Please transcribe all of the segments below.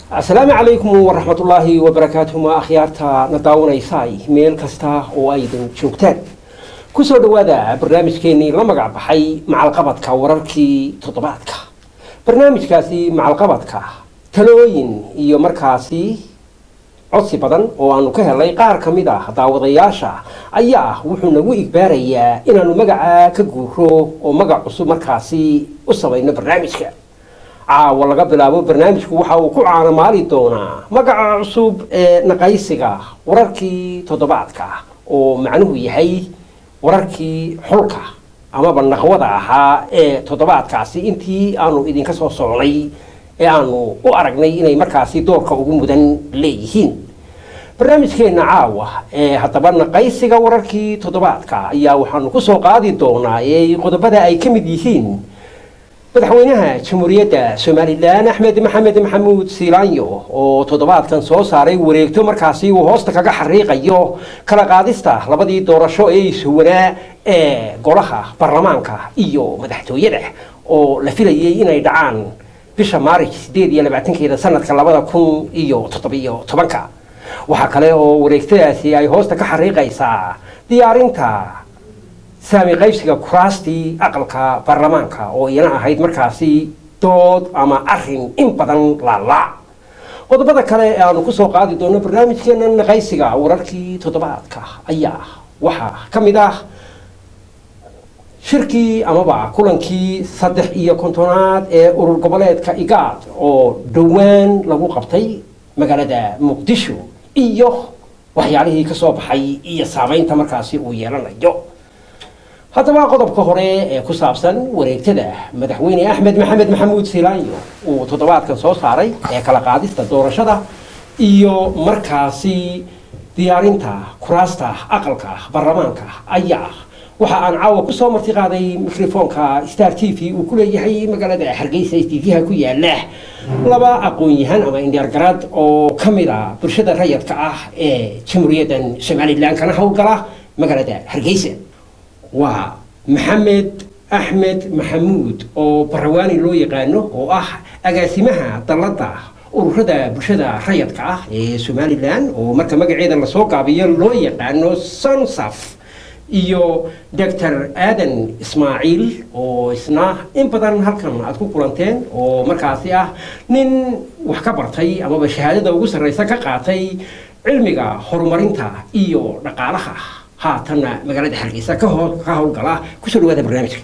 asalaamu calaykum waraxmatullaahi wabarakaatuh ma akhyaarta na daawanaysaay meel kasta oo aydan joogtaan kusoo dhowaada barnaamijkeenii la magac baxay macalqabadka wararkii toddobaadka barnaamijkaasi macalqabadka talooyin iyo markaasi codsi badan oo aanu ka helay qaar ka mid ah daawadayaasha ayaa wuxuu nagu igbaarayaa inaanu magaca ka guuro oo magac cusub markaasi u samayno barnaamijka caawa laga bilaabo barnaamijku waxa uu ku caanamaali doonaa magaca cusub ee naqaysiga wararkii toddobaadka oo macnuhu yahay wararkii xulka amaba naqwada ahaa ee toddobaadkaasi intii aanu idinka soo socnay ee aanu u aragnay inay markaasi doorka ugu mudan leeyihiin barnaamijkeenna caawa ee haddaba naqaysiga wararkii toddobaadka ayaa waxaanu kusoo qaadi doonaa ee qodobada ay ka mid yihiin madaxweynaha jamhuuriyadda somalilan axmed maxamed maxamuud siilaanyo oo toddobaadkan soo saaray wareegto markaasi uu hoosta kaga xariiqayo kala qaadista labadii doorasho ee isuwanaa ee golaha baarlamaanka iyo madaxtooyada oo la filayay inay dhacaan bisha maarij sideed iyo labaatankeeda sanadka labada kun iyo toddobiyo tobanka waxaa kale oo wareegtadaasi ay hoosta ka xariiqaysaa diyaarinta saami qaybsiga kuraastii aqalka baarlamaanka oo iyana ahayd markaasi dood ama arin in badan laalaa qodobada kale ee aanu kusoo qaadi doono barnaamijkeena naqaysiga wararkii toddobaadka ayaa waxaa ka mid ah shirkii amaba kulankii saddex iyo kontonaad ee urur goboleedka igaad oo dhowaan lagu qabtay magaalada muqdisho iyo waxyaalihii kasoo baxay iyo saameynta markaasi uu yeelanayo haddaba qodobka hore ee ku saabsan wareegtada madaxweyne axmed maxamed maxamuud siilaanyo uu toddobaadkan soo saaray ee kala qaadista doorashada iyo markaasi diyaarinta kuraasta aqalka baarlamaanka ayaa waxa aan caawa kusoo marti qaaday mikrofoonka star t v uu ku leeyahay magaalada hargeysa tvha ku yaala laba aqoon-yahan ama indheergarad oo ka mid a bulshada rayadka ah ee jamhuuriyaddan somalilan kana howlgala magaalada hargeysa waa maxamed axmed maxamuud oo barawaani loo yaqaano oo ah agaasimaha dalladda ururada bulshada rayadka ah ee somalilan oo marka magaceeda lasoo gaabiyo loo yaqaano sonsaf iyo doctor aadan ismaaciil oo isna in badan halkan aad ku kulanteen oo markaasi ah nin wax ka bartay amaba shahaadada ugu sarreysa ka qaatay cilmiga horumarinta iyo dhaqaalaha haatanna magaalada hargeysa ka howlgala kusoo dhawaada barnaamijka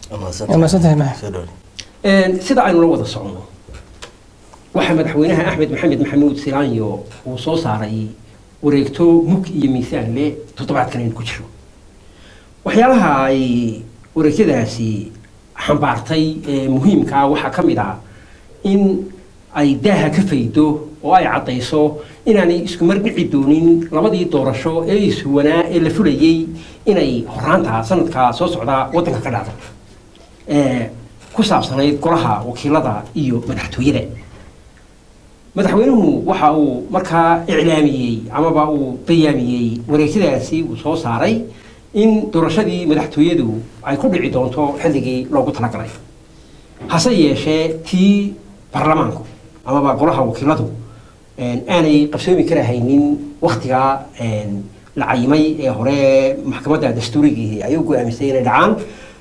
sida aynu la wada socono waxaa madaxweynaha axmed maxamed maxamuud silaanyo uu soo saaray wareegto mug iyo miisaan le toddobaadkan aynu ku jiro waxyaalaha ay wareegtadaasi xambaartay ee muhiimkaa waxaa ka mid ah in ay daaha ka faydo oo ay caddayso inaanay isku mar dhici doonin labadii doorasho ee iswanaa ee la fulayay inay horaanta sanadka soo socda waddanka ka dhacda ee ku saabsanayd golaha wakiilada iyo madaxtooyada madaxweynuhu waxa uu markaa iclaamiyey amaba uu bayaamiyey wareegtadaasi uu soo saaray in doorashadii madaxtooyadu ay ku dhici doonto xilligii loogu talagalay hase yeeshee tii baarlamaanku amaba golaha wakiiladu aanay qabsoomi karahaynin waktigaa la cayimay ee hore maxkamadda dastuurigii ay u go-aamisay inay dhacaan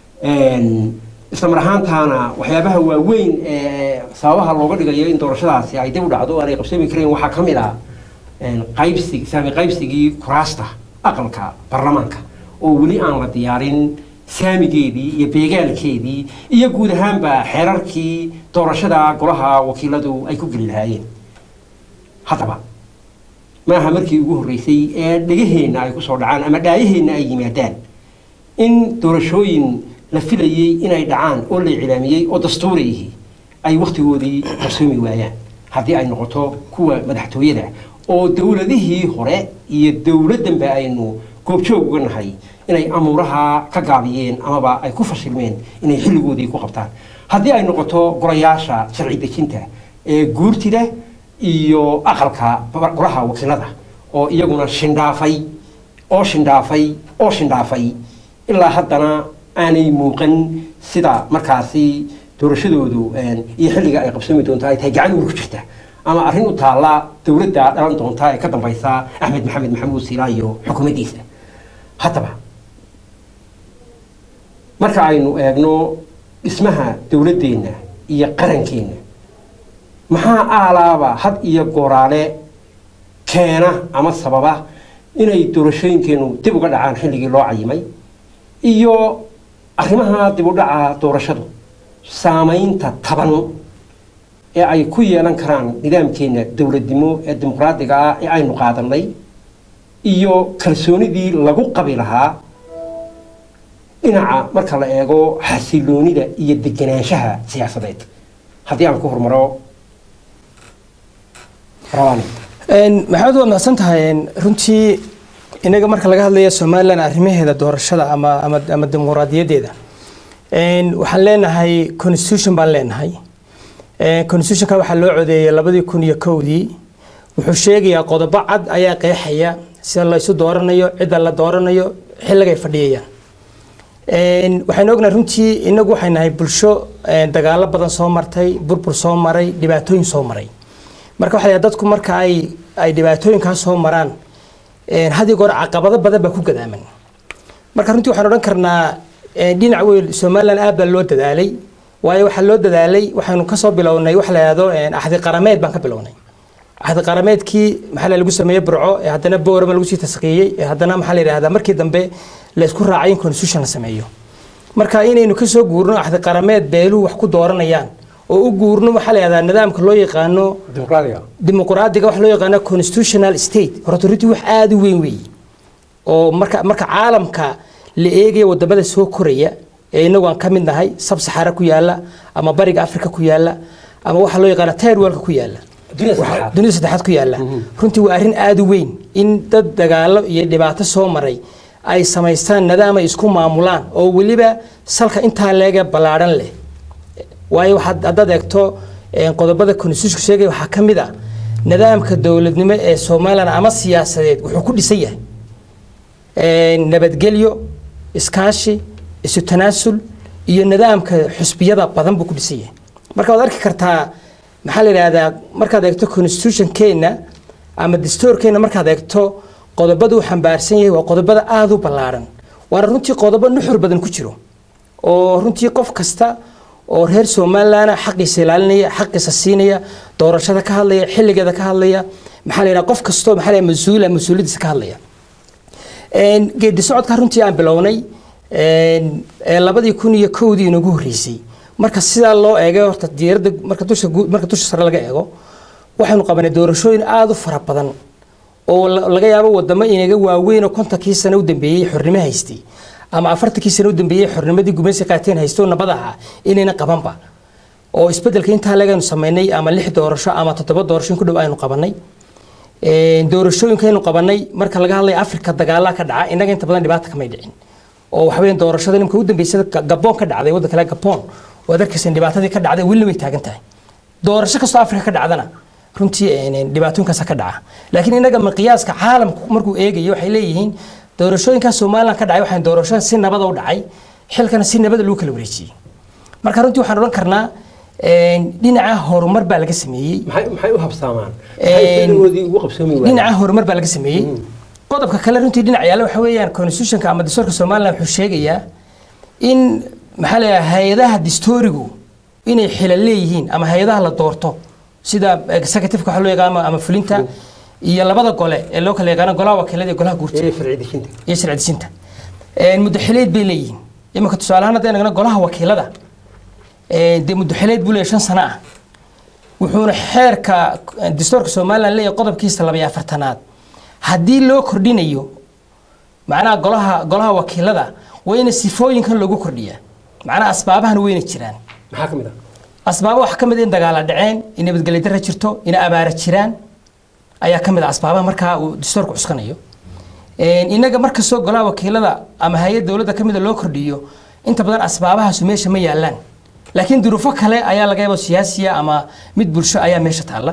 isla mar ahaantaana waxyaabaha waaweyn ee sababaha looga dhigayo in doorashadaasi ay dib u dhacdo aanay qabsoomi karayn waxaa ka mid ah qaybsi saami qaybsigii kuraasta aqalka baarlamaanka oo weli aan la diyaarin saamigeedii iyo beegaalkeedii iyo guud ahaanba xeerarkii doorashada golaha wakiiladu ay ku geli lahaayeen haddaba maaha markii ugu horreysay ee dhegaheenna ay kusoo dhacaan ama dhaayaheenna ay yimaadaan in doorashooyin la filayey inay dhacaan oo la iclaamiyey oo dastuuriyihii ay wakhtigoodii qarsoomi waayaan haddii ay noqoto kuwa madaxtooyada oo dowladihii hore iyo dowladdanba aynu goobjoog uga nahay inay amuuraha ka gaabiyeen amaba ay ku fashilmeen inay xilligoodii ku qabtaan haddii ay noqoto golayaasha sharci dejinta ee guurtida iyo aqalka golaha wakiilada oo iyaguna shindhaafay oo shindhaafay oo shindhaafay ilaa haddana aanay muuqan sida markaasi doorashadoodu iyo xilliga ay qabsoomi doonto ay tahay gacan uur ku jirta ama arrin u taalla dowladda dhalan doonta ee ka dambaysa axmed maxamed maxamuud siilaa iyo xukuumaddiisa haddaba marka aynu eegno dhismaha dowladdeenna iyo qarankeenna maxaa aalaaba had iyo gooraale keena ama sababa inay doorashooyinkeenu dib uga dhacaan xilligii loo cayimay iyo arrimaha dib u dhaca doorashadu saamaynta taban ee ay ku yeelan karaan nidaamkeenna dowladnimo ee dimuqraadiga ah ee aynu qaadanay iyo kalsoonidii lagu qabi lahaa dhinaca marka la eego xasiloonida iyo degenaanshaha siyaasadeed haddii aan ku hormaro rawani maxamed waad mahadsan tahay runtii inaga marka laga hadlaya somalilan arrimaheeda doorashada ama ama ama dimuqraadiyaddeeda waxaan leenahay constitution baan leenahay constitutionka waxaa loo codeeyay labadii kun iyo kowdii wuxuu sheegayaa qodobo cad ayaa qeexaya sida la isu dooranayo cidda la dooranayo xilligay fadhiyayaan waxaynu ognahay runtii inagu waxay nahay bulsho dagaalo badan soo martay burbur soo maray dhibaatooyin soo maray marka waxaa dadku marka ay ay dhibaatooyinkaas soo maraan had iyo goor caqabado badan baa ku gadaaman marka runtii waxaan odhan karnaa dhinac weyn somaliland aad baa loo dadaalay waayo waxaa loo dadaalay waxaanu kasoo bilownay waxa la yidhahdo axdi qarameed baan ka bilownay axdi qarameedkii maxaa lagu sameeyey burco ee haddana boorama lagu sii tasqiiyey ee haddana maxaa la yidhahdaa markii dambe la isku raacay in constitution la sameeyo marka inaynu kasoo guurno axdi qarameed beeluhu wax ku dooranayaan oo u guurno waxaa la yidhahdaa nidaamka loo yaqaano dimuqraadiga waxa loo yaqaano constitutional state horta runtii wax aada u weyn weeye oo marka marka caalamka la eegaya wadamada soo koraya ee inagu aan ka mid nahay sab saxara ku yaala ama bariga africa ku yaala ama waxaa loo yaqaana tirewalka ku yaala dunida saddexaad ku yaala runtii waa arrin aada u weyn in dad dagaalo iyo dhibaato soo maray ay samaystaan nidaam ay isku maamulaan oo weliba salka intaa leega ballaadhan leh waayo waxaad haddaad eegto qodobada constitutionka sheegaya waxaa ka mid ah nidaamka dowladnimo ee somaliland ama siyaasadeed wuxuu ku dhisan yahay nabadgelyo iskaashi isu tanaasul iyo nidaamka xusbiyada badan buu ku dhisan yahay marka waad arki kartaa maxaa la yidhahdaa markaad eegto constitutionkeenna ama dastuurkeenna markaad eegto qodobada uu xambaarsan yahay waa qodobada aada u ballaaran waana runtii qodobo nuxur badan ku jiro oo runtii qof kasta oo reer somaliland xaqiisa ilaalinaya xaqiisa siinaya doorashada ka hadlaya xilligeeda ka hadlaya maxaa la yidhaha qof kastoo maxaa la mas-uula mas-uuliyadiisa ka hadlaya geedi socodka runtii aan bilownay labadii kun iyo kowdii inagu horreysay marka sidaa loo eegay horta diiradda marka dusha marka dusha sare laga eego waxaynu qabanay doorashooyin aada u fara badan oo laga yaabo wadamo inaga waaweyn oo kontonkii sano u dambeeyey xornimo haystay ama afartankii sano u dambeeyey xornimadii gumaysi qaateen haysto nabad ahaa inayna qabanba oo isbedelka intaa leegaynu samaynay ama lix doorasho ama toddoba doorasho in ku dhow aynu qabanay doorashooyinkaynu qabanay marka laga hadlaya afrika dagaalaa ka dhaca innaga inta badan dhibaata kamay dhicin oo waxaweya doorashada nimka u dambeysada gaboon ka dhacday wadda kale gaboon waad arkaysan dhibaatadii ka dhacday welina way taagan tahay doorasho kastoo afrika ka dhacdana runtii dhibaatooyinkaasa ka dhaca laakiin innaga miqyaaska caalamku markuu eegayo waxay leeyihiin doorashooyinkaa somaliland ka dhacay waxaan doorasho si nabada u dhacay xilkana si nabada lagu kala wareejiyey marka runtii waxaan odhan karnaa dhinaca horumar baa laga sameeyey maxay u habsaamaan dhinaca horumar baa laga sameeyey qodobka kale runtii dhinac yaalla waxa weeyaan constitutionka ama dastuurka somaliland wuxuu sheegayaa in maxaa la hay-adaha distorigu inay xilal leeyihiin ama hay-adaha la doorto sida executiveka waxa loo yaqaano ama fulinta iyo labada gole ee loo kala yaqaano golaha wakiilada iyo golaha guurta iyo sharci dejinta muddaxileed bay leeyihiin iminka tusaalehaan haddaan eegno golaha wakiilada dee muddaxileed buu leeyahay shan sano ah wuxuuna xeerka dastuurka somaliland leeyahay qodobkiisa laba iyo afartanaad haddii loo kordhinayo macnaha golaha golaha wakiilada waa ina sifooyinkan loogu kordhiyaa macnaha asbaabahan weyna jiraan maxaa ka mid ah asbaaba waxaa ka mid in dagaala dhaceen in nabadgelyo darra jirto in abaara jiraan ayaa ka mid ah asbaabaha markaa uu dastuurku cuskanayo innaga markastoo golaha wakiilada ama hay-ad dowladda ka mida loo kordhiyo inta badan asbaabahaasu meesha ma yaalaan laakiin duruufo kale ayaa laga yaaba siyaasiya ama mid bulsho ayaa meesha taalla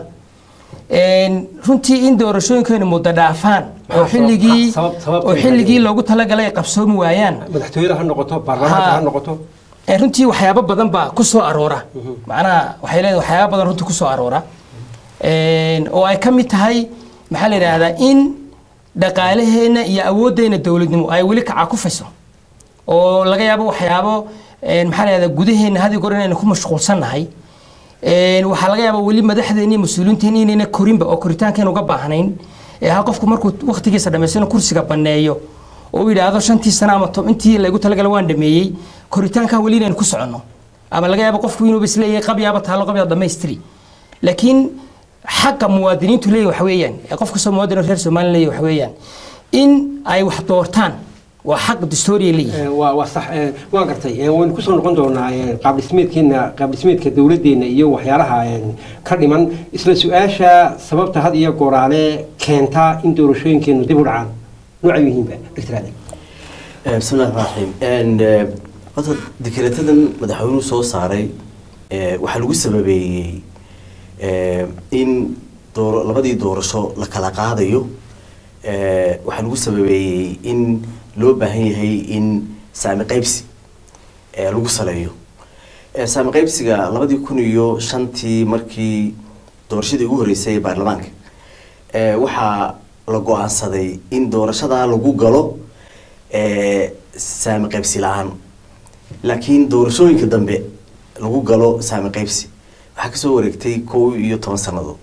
runtii in doorashooyinkeenu muddo dhaafaan oo xilligii oo xilligii loogu talagalay ay qabsoomi waayaan madaxtooyada ha noqoto baarlamaanka ha noqoto runtii waxyaabo badan baa ku soo aroora macnaha waxay leedahay waxyaabo badan runtii ku soo aroora Een, oo ay ka mid tahay maxaa la yidhaahdaa in dhaqaalaheenna iyo awooddeena dowladnimo ay weli kacakufayso oo laga yaabo waxyaabo een, maxaa la yidhahdaa gudaheena hadi goor inaynu ku mashquulsannahay Een, waxaa laga yaabaa weli madaxdeena iyo mas-uuliyiinteena inayna korinba oo koritaankeena uga baahnayn ee ha qofku markuu waqtigiisa dhammaystana kursiga banneeyo oo uu yidhaahdo shantii sano ama to- intii laygu talagala waan dhameeyey koritaankaa weli inaynu ku soconno ama laga yaabo qofku inuu isleeyahay qabyaaba taalo qabyaa dhammaystiri laakiin xaqa muwaadiniintu leeyahy waxa weeyaan ee qof kastoo muwaadin oo reer somalilan leeyahy waxa weeyaan in ay wax doortaan waa xaq dastooriya leeyihin Eh, waa waa sax eh, waan gartay Eh, waynu kusoo noqon doonaa eh, qaab dhismeedkeena qaab dhismeedka dowladdeena iyo waxyaalaha eh, ka dhiman isla su-aasha sababta had iyo gooraale keenta in doorashooyinkeenu dib u dhacaan noocay yihiinba dr aadan Eh, bismi illahi raxmaan raxiim En, eh, horta dekretadan madaxweynuhu soo saaray eh, waxaa lagu sababeeyey eh, in dooro labadii doorasho la kala qaadayo eh, waxaa lagu sababeeyey in loo baahan yahay in saami qaybsi eh, lagu saleeyo Eh, saami qaybsiga labadii kun iyo shantii markii doorashadii ugu horreysay ee baarlamaanka eh, waxaa la go-aansaday in doorashadaa lagu galo eh, saami qaybsi la-aan laakiin doorashooyinka dambe lagu galo saami qaybsi waxaa kasoo wareegtay kow iyo toban sannadood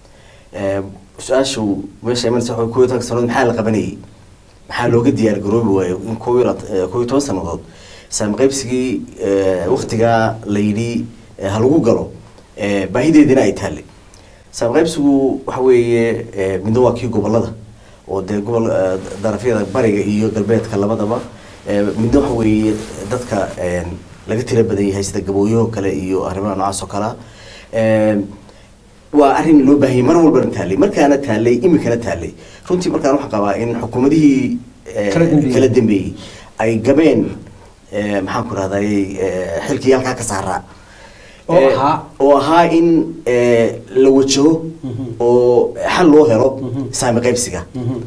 Eh, su-aashu meesha imanaysa waxa kow iyo tobanka sannadood maxaa la qabanayay maxaa looga diyaar garoobi waayo in kow iyo lat- eh, kow iyo toban sannadood saami qaybsigii eh, waqtigaa la yidhi eh, ha lagu galo eh, baahideedina ay taallay saami qaybsigu waxa weeye eh, midna waa kii gobolada oo dee gobol eh, darafyada bariga iyo galbeedka labadaba Eh, midna waxa weeye dadka eh, laga tira badan yahay sida gabooyaho kale iyo arrimaha noocaas oo kalea Eh, waa arrin loo baahanyay mar walbana taallay markaana taallay imikana taallay runtii markaan waxaan qabaa in xukuumadihii eh, Kala dambeeyey. kala dambeeyey ay gabeen eh, maxaan ku rahday xilkii halkaa ka saaraa Oo Eh, ahaa? oo ahaa in eh, la wajaho oo xal loo helo saami qaybsiga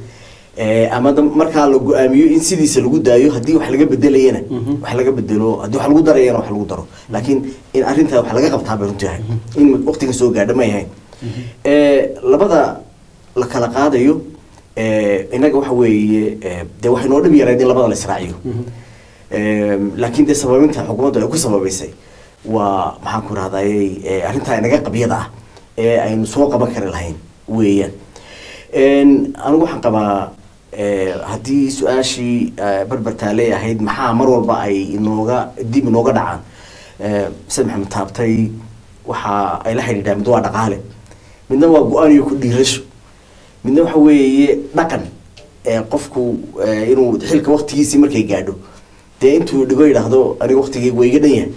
Eh, ama da- markaa la go-aamiyo in sidiisa lagu daayo haddii wax laga bedelayana wax laga bedelo haddii wax lagu darayana wax lagu daro laakiin in arrintaa wax laga qabtaa bay runtii ahay in waqtiga soo gaadha ma yahay Eh, labada la kala qaadayo eh, innaga waxa weeye eh, dee waxay noo dhib yarayd in labada la israaciyo Eh, laakiin dee sababinta xukuumaddu ay ku sababaysay waa maxaan ku rahday arrintaa inaga qabyada ah ee aynu soo qaban kari lahayn weeyaan En, anigu waxaan qabaa eh, haddii su-aashii eh, barbartaaley ahayd maxaa mar walba ay inooga dib inooga dhacaan Eh, said maxamed taabtay waxa ay la xidhiidhaa mid waa dhaqaale midna waa go-aan iyo ku dhiirasho midna waxa weeye dhaqan ee qofku eh, inuu xilka waqtigiisii markay gaadho dee intuu dhigo yidhaahdo aniga waqtigeyga waa iga dhan yahay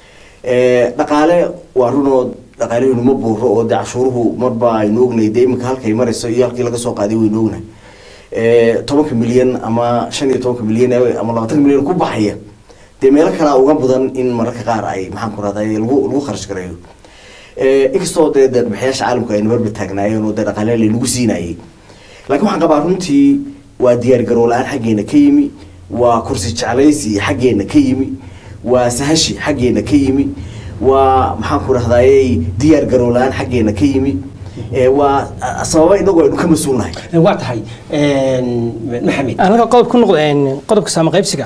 Eh, dhaqaale waa runoo dhaqaalehenu ma buuro oo dee cashuuruhu marba aynu ognay dee iminka halkay marayso iyo halkii laga soo qaaday waynu ognahay Eh, tobanka milyan ama shan iyo tobanka milyan ee- ama labaatanka milyan ku baxaya dee meelo kalea uga mudan in mararka qaar ay maxaan ku rahday lagu lagu kharash gareeyo Eh, inkastoo dee deeqbixiyaasha caalamku aynu barbar taagnaayeen oo dee dhaqaale laynagu siinayay laakiin waxaan qabaa runtii waa diyaar garoo la-aan xaggeena ka yimi waa kursi jeclaysi xaggeena ka yimi waa sahashi xaggeena ka yimi waa maxaan ku rahdaayey diyaar garoo la-aan xaggeena ka yimi Eh, waa ah, sababa inagoo aynu ka mas-uulnahay Eh, waa tahay maxamed anaga qodob ku noqdo een, qodobka saama qaybsiga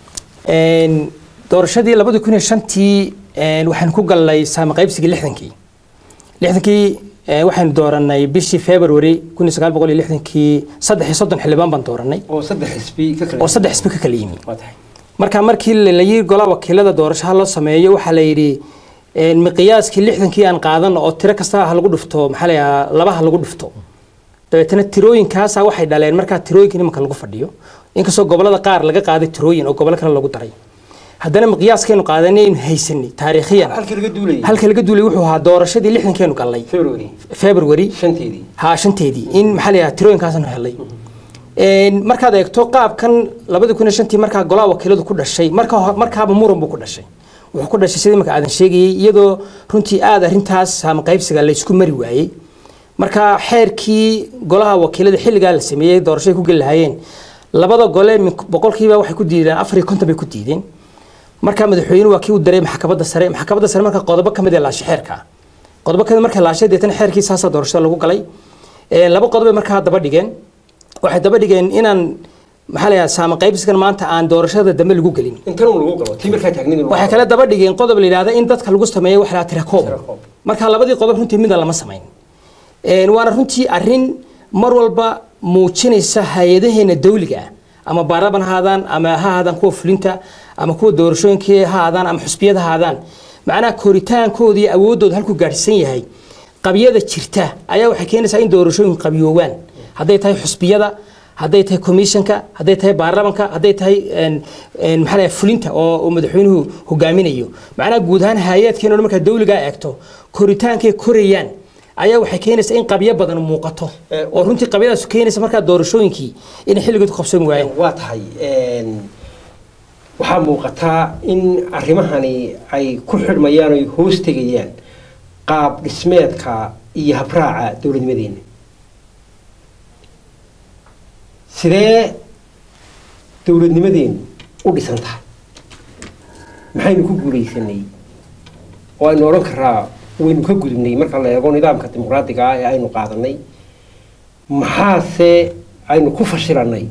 een, doorashadii labadi kun iyo shantii een, waxaan ku galnay saama qaybsigii lixdankii lixdankii een, waxaynu dooranay bishii february kun iyo sagaal boqol iyo lixdankii saddex iyo soddon xildhibaan baan dooranay oo saddex xisbi ka kala oo saddex xisbi ka kala yimi waa tahay marka markii la yiri golaa wakiilada doorashaha loo sameeyo waxaa la yidhi een, miqyaaskii lixdankii aan qaadano oo tiro kasta ha lagu dhufto maxaa la yidhaha laba ha lagu dhufto dabeetana tirooyinkaasa waxay dhaleen markaa tirooyinka imanka lagu fadhiyo inkastoo gobolada qaar laga qaaday tirooyin oo gobolo kale lagu daray haddana miqyaaskaynu qaadanaynu haysanay taariikhiyan halkii laga duulayay halka laga duulay wuxuu ahaa doorashadii lixdankeenu galnay february february shanteedii haa shanteedii in maxaa la yidhaha tirooyinkaasanu helay Een, markaad eegto qaabkan labadi kun iyo shantii markaa golaha wakiiladu ku dhashay marka ho- markaaba muran buu ku dhashay wuxuu ku dhashay sidii marka aadan sheegayey iyadoo runtii aada arrintaas saama qaybsiga la isku mari waayey marka xeerkii golaha wakiilada xilligaa la sameeyey doorashay ku geli lahaayeen labada gole min- boqolkiiba waxay ku diideen afar iyo konton bay ku diideen marka madaxweynuhu waa kii u daray maxkamadda sare maxkamadda sare marka qodobo ka mid ee laasha xeerka qodobo kada marka laashay deetana xeerkii saasaa doorashada lagu galay Ee, laba qodobay markaa daba dhigeen waxay daba dhigeen inaan maxaa la yidhahdaa saama qaybsigan maanta aan doorashada dambe lagu gelin intan un lagu galo tii markaa taagnin in lagu waxay galo. kale daba dhigeen qodob la yidhahda in dadka lagu sameeyo wax la tirakoob Tirakoob. marka labadii qodob runtii midna lama samayn Een, waana runtii arrin mar walba muujinaysa hay-adaheena dawliga ah ama baarlaman ha ahaadaan ama ha ahaadaan kuwa fulinta ama kuwa doorashooyinkii ha ahaadaan ama xusbiyada ha ahaadaan macnaha koritaankooda iyo awooddooda halkuu gaadhsan yahay qabyada jirta ayaa waxay keenaysaa in doorashooyinku qabyoowaan hadday tahay xusbiyada hadday tahay commissionka hadday tahay baarlamanka hadday tahay een, een, maxaa la yidhaha fulinta oo oo madaxweynuhu hogaaminayo macnaha guud ahaan hay-aadkeena oo markaa dawligaa eegto koritaankay korayaan ayaa waxay keenaysaa in qabyo badan muuqato Eh, oo runtii qabyadaas keenaysa markaa doorashooyinkii inay xilligood ku qabsoomi waayeen waa tahay een, waxaa muuqataa in arrimahani ay ku xidhmayaan oy hoos tegayaan qaab dhismeedka iyo habraaca dowladnimadeena sidee dowladnimadeenu u dhisan tahay maxaynu ku guulaysanay oo aynu odhan karaa waynu ka gudubnay marka la eego nidaamka dimuqraadiga ah ee aynu qaadanay maxaase aynu ku fashilanay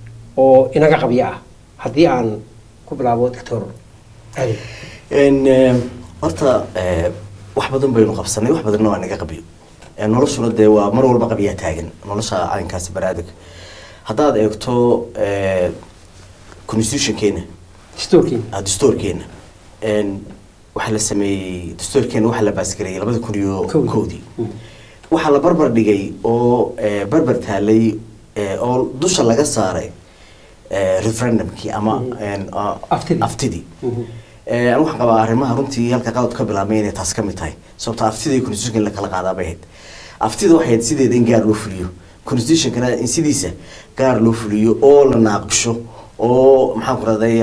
oo inaga qabyo ah haddii aan ku bilaabo doctor ali En, eh, horta eh, wax badan baynu qabsanay wax badanna waa naga qabiyo Eh, noloshuna dee waa mar walba qabyaa taagan nolosha caynkaasi baraadiga haddaad eegto eh, constitutionkeena dastuurkiina ah, dastuurkeena En, waxaa la sameeyey dastuurkeena waxaa la baasgareeyey labada kun iyo Kowdii. kowdii waxaa la barbar dhigay oo eh, barbar taalay eh, oo dusha laga saaray eh, referendumkii ama en, ah, Aftidii. aftidii Eh, anigu waxaan qabaa arrimaha runtii halka qalad ka bilaabmay inay taas ka mid tahay sababto aftida iyo constitutionka in la kala qaadaa bay ahayd aftida waxay ahayd sideeda in gaar loo fuliyo constitutionkana in sidiisa gaar loo fuliyo oo la naaqisho oo maxaan ku raday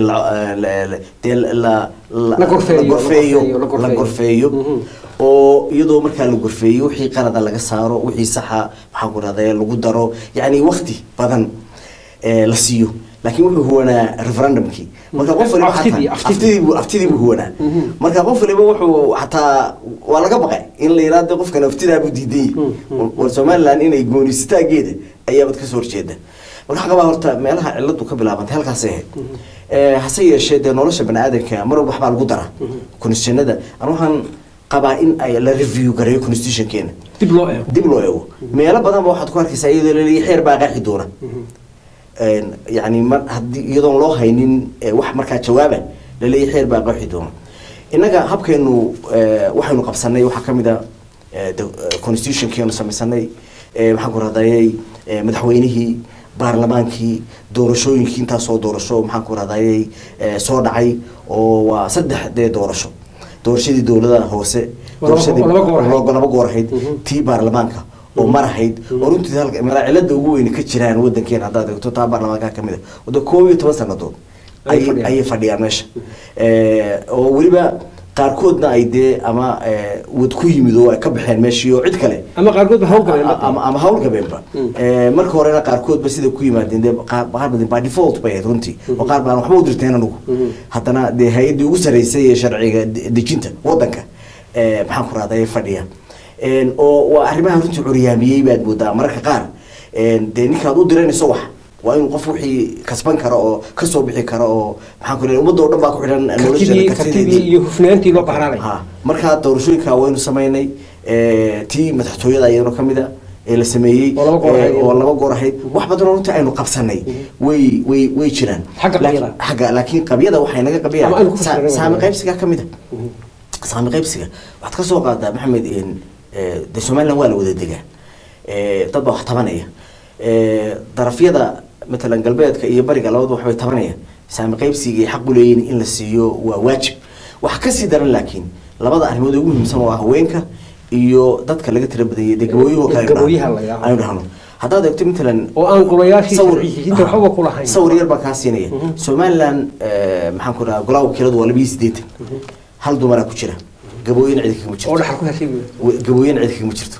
dee la la La gorfeeyo, la gorfeeyo la gorfeeyo, la gorfeeyo Mhm. oo iyadoo markaa la gorfeeyo wixii qalada laga saaro wixii saxa maxaan ku raday lagu daro yacni waqti badan eh, la siiyo laakiin wuxuu huwanaa referendumkii marka qof waliba Aftidii, xataa- aftidii. aftidii buu aftidii buu huwanaa marka qof waliba wuxuu xataa waa laga baqay in la yiraahdo qofkan aftidaa buu diiday war somaliland inay goonisitaageeda ayaabad kasoo horjeeda marka waxaa qabaa horta meelaha ciladu ka bilaabantay halkaasay ahayd Eh, hase yeeshee dee nolosha baniaadanka mar walba waxbaa lagu daraa constitutionada anu waxaan qabaa in ay la review gareeyo constitutionkeena dib loo eego dib loo eego meelo badan ba waxaad ku arkaysaa iyadoo laleeyahay xeer baa qaaxi doona Een, yacni mar haddii iyadoon loo haynin eh, wax markaa jawaaba laleeyahay xeer baa qaaxi doona innaga habkeenu eh, waxaynu qabsanay waxaa ka mid a eh, de- eh, constitutionkeenu samaysanay eh, maxaan ku rahdayay eh, madaxweynihii baarlamaankii doorashooyinkii intaasoo doorasho maxaan ku rahdayay eh, soo dhacay oo waa saddex dee doorasho doorashadii dowladaha hoose Oo laba- doorashadii oo laba goor ahayd. laba- laba goor ahayd Mhm. tii baarlamaanka oo mar ahayd oo runtii halka meela cilada ugu weyn ka jiraan wadankeena haddaad eegto taa baarlamaanka ka mid a wada koob iyo toban sanadood Ayay ayay fadhiyaan. ayay fadhiyaan meesha Eh, oo weliba qaarkoodna ay dee ama eh, wad ku yimid oo ay ka baxeen meeshii oo cid kale ama qaarkood ba hawlgaleen ama ama hawlgabeenba Mm. Eh, marka horena qaarkoodba sida ku yimaadeen dee qaar qaar badan baa default bay ahayd runtii oo qaar baan waxba u dirteen anugu Mhm. haddana dee hay-addii ugu sarreysay ee sharciga de- dejinta wadanka eh, maxaan ku rahday fadhiya En, oo waa arrimaha runtii curyaamiyey baad moodaa mararka qaar En, dee ninkaad u diranayso wax waa inuu qof wixii kasban karo oo kasoo bixi karo oo maxaan ku leeyahay ummadda oo dhan baa ku xidhan kartidii kartidii iyo hufnaantii loo bahraanay ha markaa doorashooyinka waynu samaynay eh, tii madaxtooyada iyadoo ka mid a ee la sameeyey Oo laba goor eh, ahayd. oo laba goor ahayd wax badan oo runtii aynu qabsanay way way way jiraan Xagga Laakiin- qabyada. xagga laakiin qabyada waxay naga qabiyaa Ama aynu ku sa- fasirnay saami waa. qaybsiga ka mid a saami qaybsiga waxaad ka soo qaadaa maxamed in eh, dee somaliland waa la wada degaa Eh, dad baa wax tabanaya Eh, darafyada matalan galbeedka iyo bariga labadu waxbay tabanayaan saami qaybsiga ay xaq u leeyihin in la siiyo waa waajib waxa kasii daran laakiin labada arrimood ee ugu muhiimsan waa haweenka iyo dadka laga tira badanyay dee gabooyahoo kale aynu Gabooyaha dhahno. la yidhaahdo. aynu dhahno haddaad eegto matalan oo aan golayaashii sawir- sharciyihiinta waxba ku lahayn sawir yar baan kaa siinaya somaliland eh, maxaan ku dhahaa golaha wakiiladu waa labiyo siddeetan hal dumaraa ku jira gabooyin cidi kagama oo jirto dhaxal ku heshay Wa- gabooyin cidi kagama jirto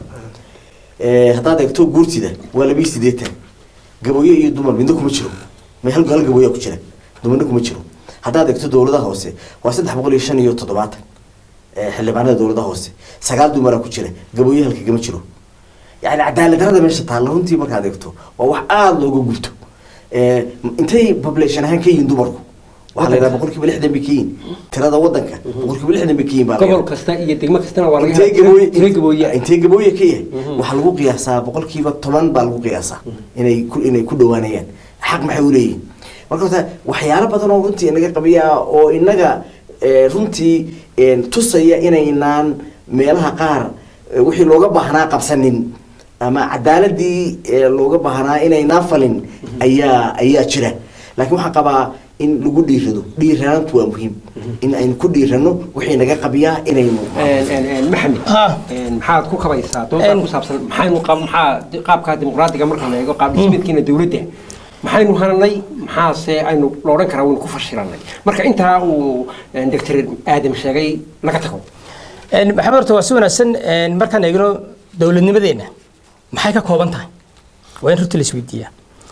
Eh, haddaad eegto guurtida waa labiyo siddeetan gabooye iyo dumar midna kuma jiro ma hal hal gabooyaa ku jira dumarna kuma jiro haddaad eegto dowladaha hoose waa saddex boqol iyo shan iyo toddobaatan eh, xildhibaanada dowladaha hoose sagaal dumaraa ku jira gabooye halka gama jiro yani cadaalad darada meesha taalla runtii markaad eegto waa wax aada looga gubto Eh, intay population ahaan ka yihiin dumarku waxaa la yidhaha boqolkiiba lixdan bay ka yihiin tirada wadanka boqolkiiba lixdan bay ka yihiin baa la gobol yidhaha. kasta iyo degmo kastana waa laga intee helaa gabooye tiro gabooye intee gabooye ka yahay waxaa lagu qiyaasaa boqolkiiba toban baa lagu qiyaasaa inay ku inay ku dhawaanayaan xaq maxay u leeyihiin marka horta waxyaalo badan oo runtii inaga qabiya oo inaga eh, runtii eh, tusaya inaynaan meelaha qaar eh, wixii looga baahnaa qabsanin ama cadaaladii eh, looga baahnaa inaynaan falin ayaa ayaa jira laakiin waxaan qabaa in lagu dhiirado dhiiranaantu waa muhiim in aynu ku dhiirano wixii naga qabiyaa inaynu Een, een, een, maxamed Ha. een, maxaad ku kabaysaa doontaa Een. ku saabsan maxaynu qab maxaa qaabka dimuqraadiga marka la eego qaab dhismeedkiina dowladda maxaynu hananay maxaase aynu la odhan karaa waynu ku fashiranay marka intaa uu een, doctor aadam sheegay laga tago Een, maxamed horta waa si wanaagsan een, markaan eegno dowladnimadeenna maxay ka kooban tahay waa in runtii la isweydiiyaa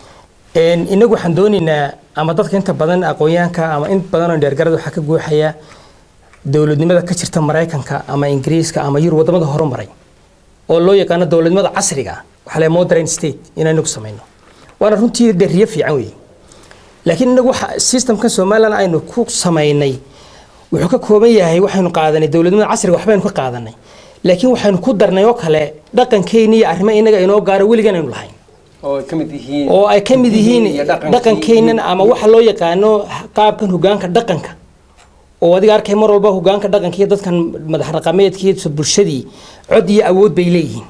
Een, inagu waxaan doonaynaa ama dadka inta badan aqoonyahanka ama in badan oo dheergarada waxaa ka guuxaya dowladnimada ka jirta maraykanka ama ingiriiska ama yurub wadamada horumaray oo loo yaqaano dowladnimada casriga ah waxaa la modern state inaynu ku samayno waana runtii dee riyo fiican weeye laakiin inagu waxa systemkan somalilan aynu ku samaynay wuxuu ka kooban yahay waxaynu qaadanay dowladnimada casriga waxbaynu ka qaadanay laakiin waxaynu ku darnay oo kale dhaqankeenni iyo arrimo inaga inoo gaaro weligan aynu lahayn oo ay ka mid yihiin oo ay ka mid yihiin iyo dhaqankii dhaqankeennan ama waxa loo yaqaano qaabkan hogaanka dhaqanka oo adiga arkay mar walba hogaanka dhaqanka iyo dadkan madax dhaqameedkii bulshadii cod iyo awood bay leeyihiin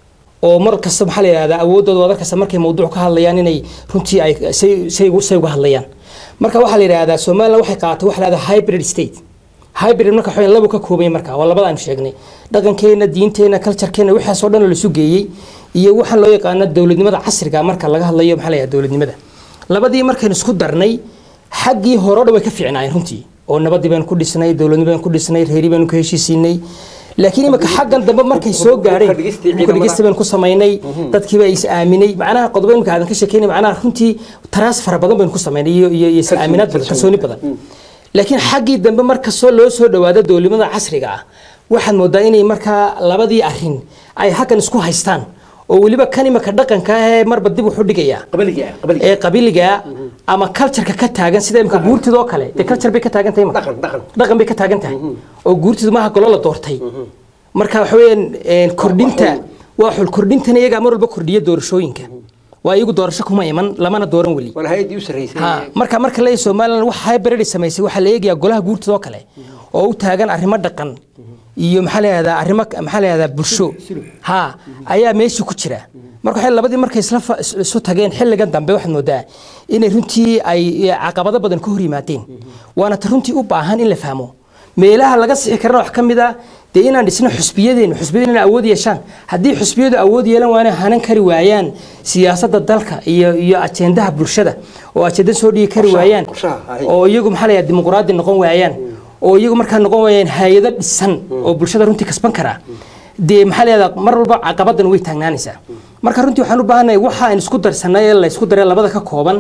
oo mar kasta maxaa la yidhahdaa awooddooda wadar kasta markay mawduuc ka hadlayaan inay runtii ay say say ugu say uga hadlayaan marka waxaa la yidhahdaa somaliland waxay qaadatay waxa la yidhahdaa hybrid state hybrid marka waxaa labu ka koobay marka waa labada aan sheegnay dhaqankeena diinteena culturekeena waxaas oo dhan oo la isu geeyey iyo waxaan loo yaqaano dowladnimada casriga marka laga hadlayo maxaa la yidhahdaa dowladnimada labadii markaynu isku darnay xaggii hore o dhan way ka fiicnaayeen runtii oo nabadii baynu ku dhisnay dowladnimo baynu ku dhisnay reeri baynu ku heshiisiinay laakiin imika xaggan dambe markay soo gaadheen Hubka dhigistii hubka dhigista baynu ku samaynay dadkiiba is aaminay macnaha qodobo imika aadan ka sheekeynay macnaha runtii taraas fara badan baynu ku samaynay iyo iyo iyo is aaminaad badan kalsooni badan laakiin xaggii dambe markastoo loo soo dhawaado dowladnimada casriga ah waxaad moodaa inay markaa labadii arrin ay halkan isku haystaan oo weliba kan imika dhaqanka ah ee marba dib wuxu dhigayaa qabaliga qabaliga ee qabiliga ama cultureka ka taagan sida imika guurtida oo kale dee culture bay ka taagan tahay imika. Dhaqan, dhaqan. dhaqan bay ka taagan tahay oo guurtidu maaha golo la doortay marka waxa weeyaan een, kordhinta waa xul kordhintana iyagaa mar walba kordhiya doorashooyinka waa iyagu doorasho kuma iman lamana dooran weli waana hay-addii u sarreysay ha marka marka la Soomaaliland wax hybrid samaysay waxa la eegayaa golaha guurtida oo kale oo u taagan arrimo dhaqan iyo maxaa la yiraahdaa arrimo maxaa la yiraahdaa bulsho ha ayaa meesha ku jira marka waxay labadii markay isla fa- is- isu tageen xilligan dambe waxaad moodaa inay runtii ay caqabado badan ka hor yimaadeen waana ta runtii u baahan in la fahmo meelaha laga sixi karana wax ka mid ah dee inaan dhisno xusbiyadeenu xusbiyadeenu inay awood yeeshaan haddii xusbiyadu awood yeelan waana hanan kari waayaan siyaasadda dalka iyo iyo ajendaha bulshada oo ajenda soo dhigi kari Qorshaha- waayaan qorshaha, ahay. oo iyagu maxaa la yidhahdaa dimuqraadi noqon waayaan oo iyagu markaa noqon waayaan hay-ado dhisan oo bulshada runtii kasban karaa dee maxaa la yidhahdaa mar walba caqabadan way taagnaanaysaa marka runtii waxaan u baahannahay waxa aan isku darsanay ee la isku daray labada ka kooban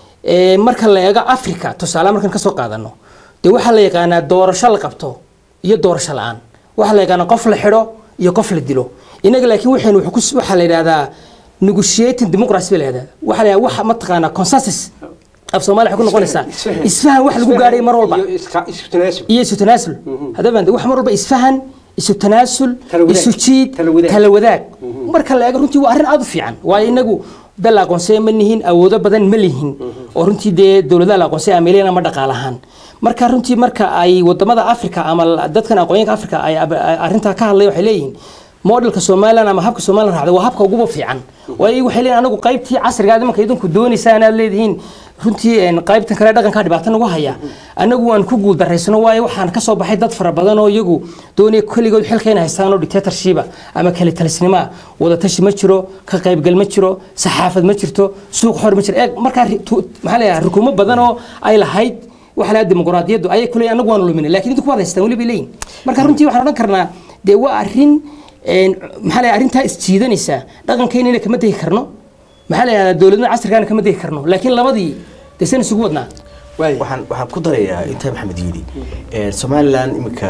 ee marka la eego africa tusaale markaan kasoo qaadano dee waxaa la yaqaanaa doorasho la qabto iyo doorasho la-aan waxaa la yaqaanaa qof la xidho iyo qof la dilo inaga laakiin waxaynu wuxuu ku- waxaa la yidhahdaa negotiating democracy baa la yidhahdaa waxaa la yidhahdaa waxa mataqaanaa consensus af soomaaliya waxay ku noqonaysaa isfahan wax lagu gaadhay mar walba iyo iska isku tanaasub iyo isu tanaasul haddaba wax mar walba isfahan isu tanaasul Tala wadaag. isu jiid Tala wadaag. tala wadaag marka la eego runtii waa arrin aad u fiican waayo inagu dal la aqoonsaya ma nihin awoodo badan ma lihin oo runtii dee dowladaha la aqoonsaya ameeliyana ma dhaqaalahaan marka runtii marka ay wadamada africa ama la- dadkan aqoonyaanka africa ay ab- ay arrintaa ka hadlaya waxay leeyihiin modelka somaliland ama habka somaliland raacda waa habka uguba fiican waayo waxay leeyihin anagu qaybtii casrigaada marka idinku doonaysaan aad leedihiin runtii een, qaybtan kale dhaqankaa dhibaato nagu haya anagu waan ku guuldareysano waayo waxaan kasoo baxay dad fara badan oo iyagu doonaya keligood xilka inay haystaan oo dictatorshipa ama kale talisnimoa wadatashi ma jiro ka qaybgal ma jiro saxaafad ma jirto suuq xor ma jiro eeg markaa ri- tu- maxaa la yidhaha rukumo badan oo ay lahayd waxa la dimuqraadiyaddu ayay kuleeyihin anagu waan luminay laakiin idinku waad haystaan weli bay leeyihin marka runtii waxaan odhan karnaa dee waa arrin een, maxaa la yidhaha arrintaa isjiidanaysa dhaqankeennina kama tegi karno maxaa la yidhahdaa dowladnimada casrigaana kama tegi karno laakiin labadii dee san isugu wadnaa waay waxaan waxaan ku darayaa intaa maxamed yidhi Eh, somaliland iminka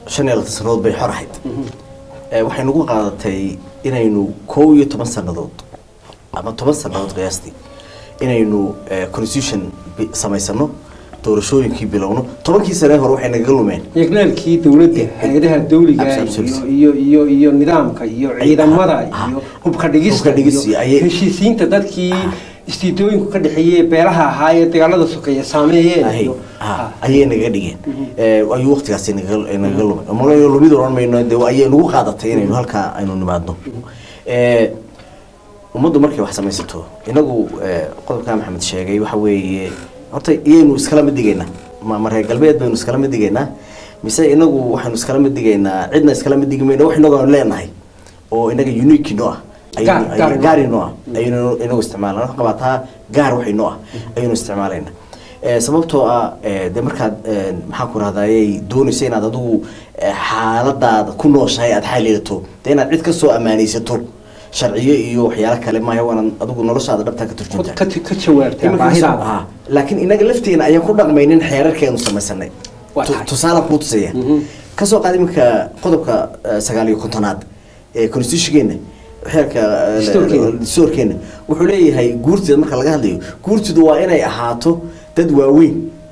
shan iyo labaatan sannadood bay xor ahayd Eh, waxay nagu qaadatay inaynu kow iyo toban sannadood ama toban sannadood qiyaastii inaynu eh, constitution bi- samaysano doorashooyinkii bilowno tobankii sane hore waxay nagaga lumeen yegnaalkii dowladda hay-adaha dawliga Absolutely. iyo iyo iyo iyo nidaamka iyo ciidamada Ah. iyo hubka dhigista Hubka dhigista iyo ayay- heshiisiinta dadkii istiidooyinku ka dhexeeyey beelaha ahaa ee dagaalada sokeeye saameeyeen ahay iyo ah, ayay nagaga dhigeen Eh, ayuu waqtigaasi nagaga nagaga lumay malayo lumid oran mayno de ayay nagu qaadatay inaynu halkaa aynu nimaadno Eh, ummaddu markay wax samaysato inagu eh, qodobkaa maxamed sheegay waxa weeye horta iyaynu iskala mid digaynaa ma ma reer galbeed baynu iskala mid digaynaa mise inagu waxaynu iskala mid digaynaa cidna iskala mid digi mayno wax inagu aanu leenahay oo inaga unique noo ah Gaar- ayaynu- gaar inoo ah. gaar inoo ah ayaynu inagu isticmaalna wax qabaataa gaar wax inoo ah ayaynu isticmaalayna Eh, sababtoo ah eh, dee markaad eh, maxaan ku rahdaayay doonaysa inaad adigu eh, xaaladaada ku nooshahay aad xalilato dee inaad cid ka soo ammaanaysato sharciyo iyo waxyaalo kale maaha waanaad adigu noloshaada dhabtaa ka turjuntaa ka ka jawaabtaa Iminka baahidaada ah, laakiin inaga lafteena ayaan ku dhaqmaynin xeerarkeenu samaysanay Waa Tu- tahay. tusaale kuu tusaya Mhm. kasoo qaad iminka qodobka eh, sagaal iyo kontonaad ee constitutionkeena xeerka eh, Dastuurkeena. dastuurkeena wuxuu leeyahay guurtida marka laga hadlayo guurtidu waa inay ahaato dad waaweyn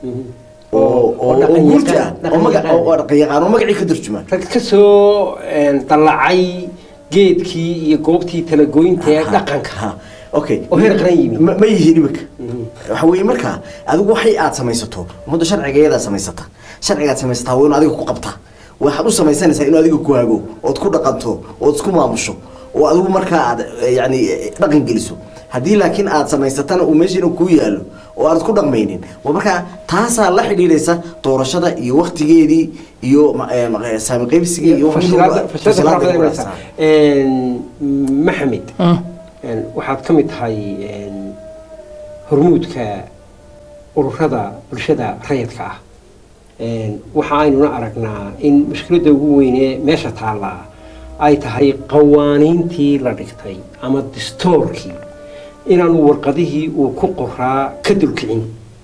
oo oo oo dhaqan guurti ah yaqaan- oo maga- dhaqan oo oo dhaqan yaqaan oo magacii ka turjuma rag ka soo een, dallacay geedkii iyo goobtii talagoynta ee Ha, dhaqanka ha, okay oo heer qaran yimi. ma ma yihiin imika waxa weeye marka adigu waxay aad samaysato ummadda sharcigeedaa samaysata sharcigaad samaysataa waa inu adiga ku qabtaa waxaad u samaysanaysaa inuu adiga ku hago ood ku dhaqanto ood isku maamusho oo adigu markaa aad eh, yacni eh, dhaqan geliso haddii laakiin aad samaysatana uu meeshiina kuu yaallo oo aad ku dhaqmaynin waa markaa taasaa la xidhiidhaysa doorashada iyo waktigeedii iyo ma- eh, ma- eh, saami qaybsigii iyo wax Fashilaada- walba- fashilaada fashilaada faraha badan ku inaysa. raacsan. Een, maxamed een, waxaad ka mid tahay een, hormuudka ururada bulshada rayidka ah Een, waxa aynuna aragnaa in mushkiladda ugu weyne meesha taallaa ay tahay qawaaniintii la dhigtay ama distoorkii inaanu warqadihii uu ku qoraa ka dulkicin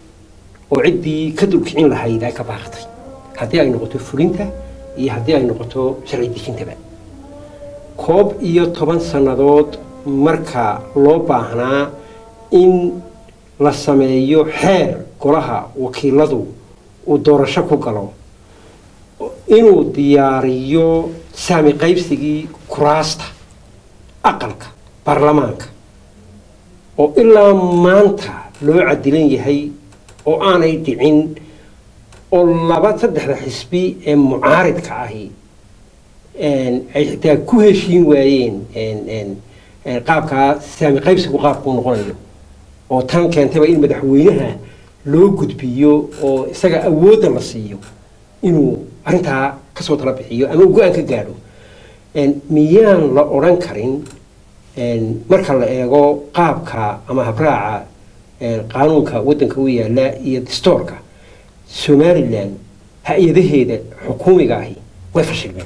oo ciddii ka dulkicin lahayd ay ka baaqtay haddii ay noqoto fulinta iyo haddii ay noqoto sharci dejintaba koob iyo toban sannadood marka loo baahnaa in la sameeyo xeer golaha wakiiladu uu doorasho ku galo inuu diyaariyo saami qaybsigii kuraasta aqalka baarlamaanka oo ilaa maanta loo cadilan yahay oo aanay dhicin oo laba saddexda xisbi ee mucaaridka ahi een, ay xitaa ku heshiin waayeen een, een, een, qaabkaa saami qaybsigu qaabkuu noqonayo oo tan keentayba in madaxweynaha loo gudbiyo oo isaga awoodda la siiyo inuu arrintaa kasoo tala bixiyo ama uu go-aan ka gaadho Een, miyaan la odhan karin een, marka la eego qaabka ama habraaca een, qaanuunka waddanka u yaala iyo distoorka somalilan hay-adaheeda xukuumiga ahi way fashilmeen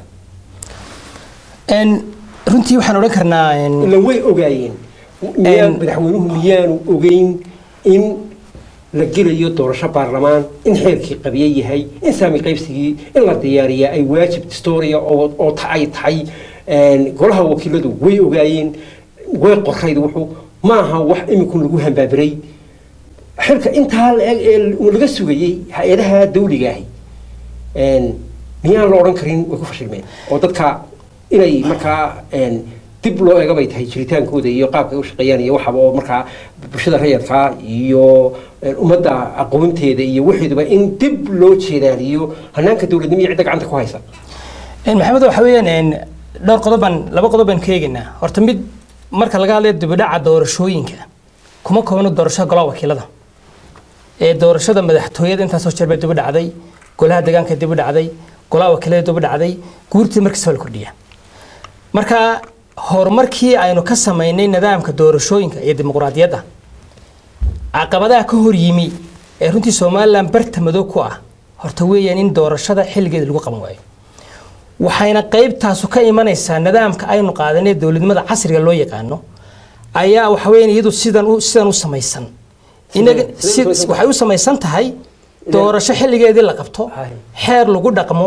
Een, runtii waxaan odhan karnaa een, ila way ogaayeen miyaan Een- madaxweynuhu miyaanu ogeyn in la gelayo doorasho baarlamaan in xeerkii qabiye yahay in saami qaybsigii in la diyaariya ay waajib distoria oo oo ta ay tahay een, golaha wakiiladu way ogaayeen way qorayd wuxuu ma aha wax imikun lagu hambaabiray xilka intaa la eg ee laga sugayey hay-adaha dawliga ahi een, miyaan la odhan karin way ku fashilmeen oo dadka inay markaa een, dib loo eega bay tahay jiritaankooda iyo qaabka ay u shaqeeyaan iyo waxaba oo markaa bulshada rayadka iyo een, ummadda aqoonteeda iyo waxeeduba in dib loo jeedaaliyo hanaanka dowladnimo iyo cidda gacanta ku haysa een, maxamed waxa weeyaan een, dhowr qodob baan laba qodob baan ka eegaynaa horta mid marka laga hadlayo dibidhaca doorashooyinka kuma koobno doorashada golaha wakiilada ee doorashada madaxtooyada intaasoo jeer bay dibidhacday golaha deegaanka dibidhacday golaha wakiilada dibidhacday guurtii markiisa waa la kordhiyaa marka horumarkii aynu ka samaynay nidaamka doorashooyinka iyo dimuqraadiyadda caqabadaha ka hor yimi ee runtii somalilan barta madow ku ah horta weeyaan in doorashada xilligeeda lagu qaban waayo waxayna qaybtaasu ka imanaysaa nidaamka aynu qaadanay dowladnimada casriga loo yaqaano ayaa waxa weeyaan iyadu sidan u sidan u samaysan inaga sidee u si- samaysan waxay u samaysan tahay doorasho xilligeedii la qabto Hay. xeer lagu dhaqmo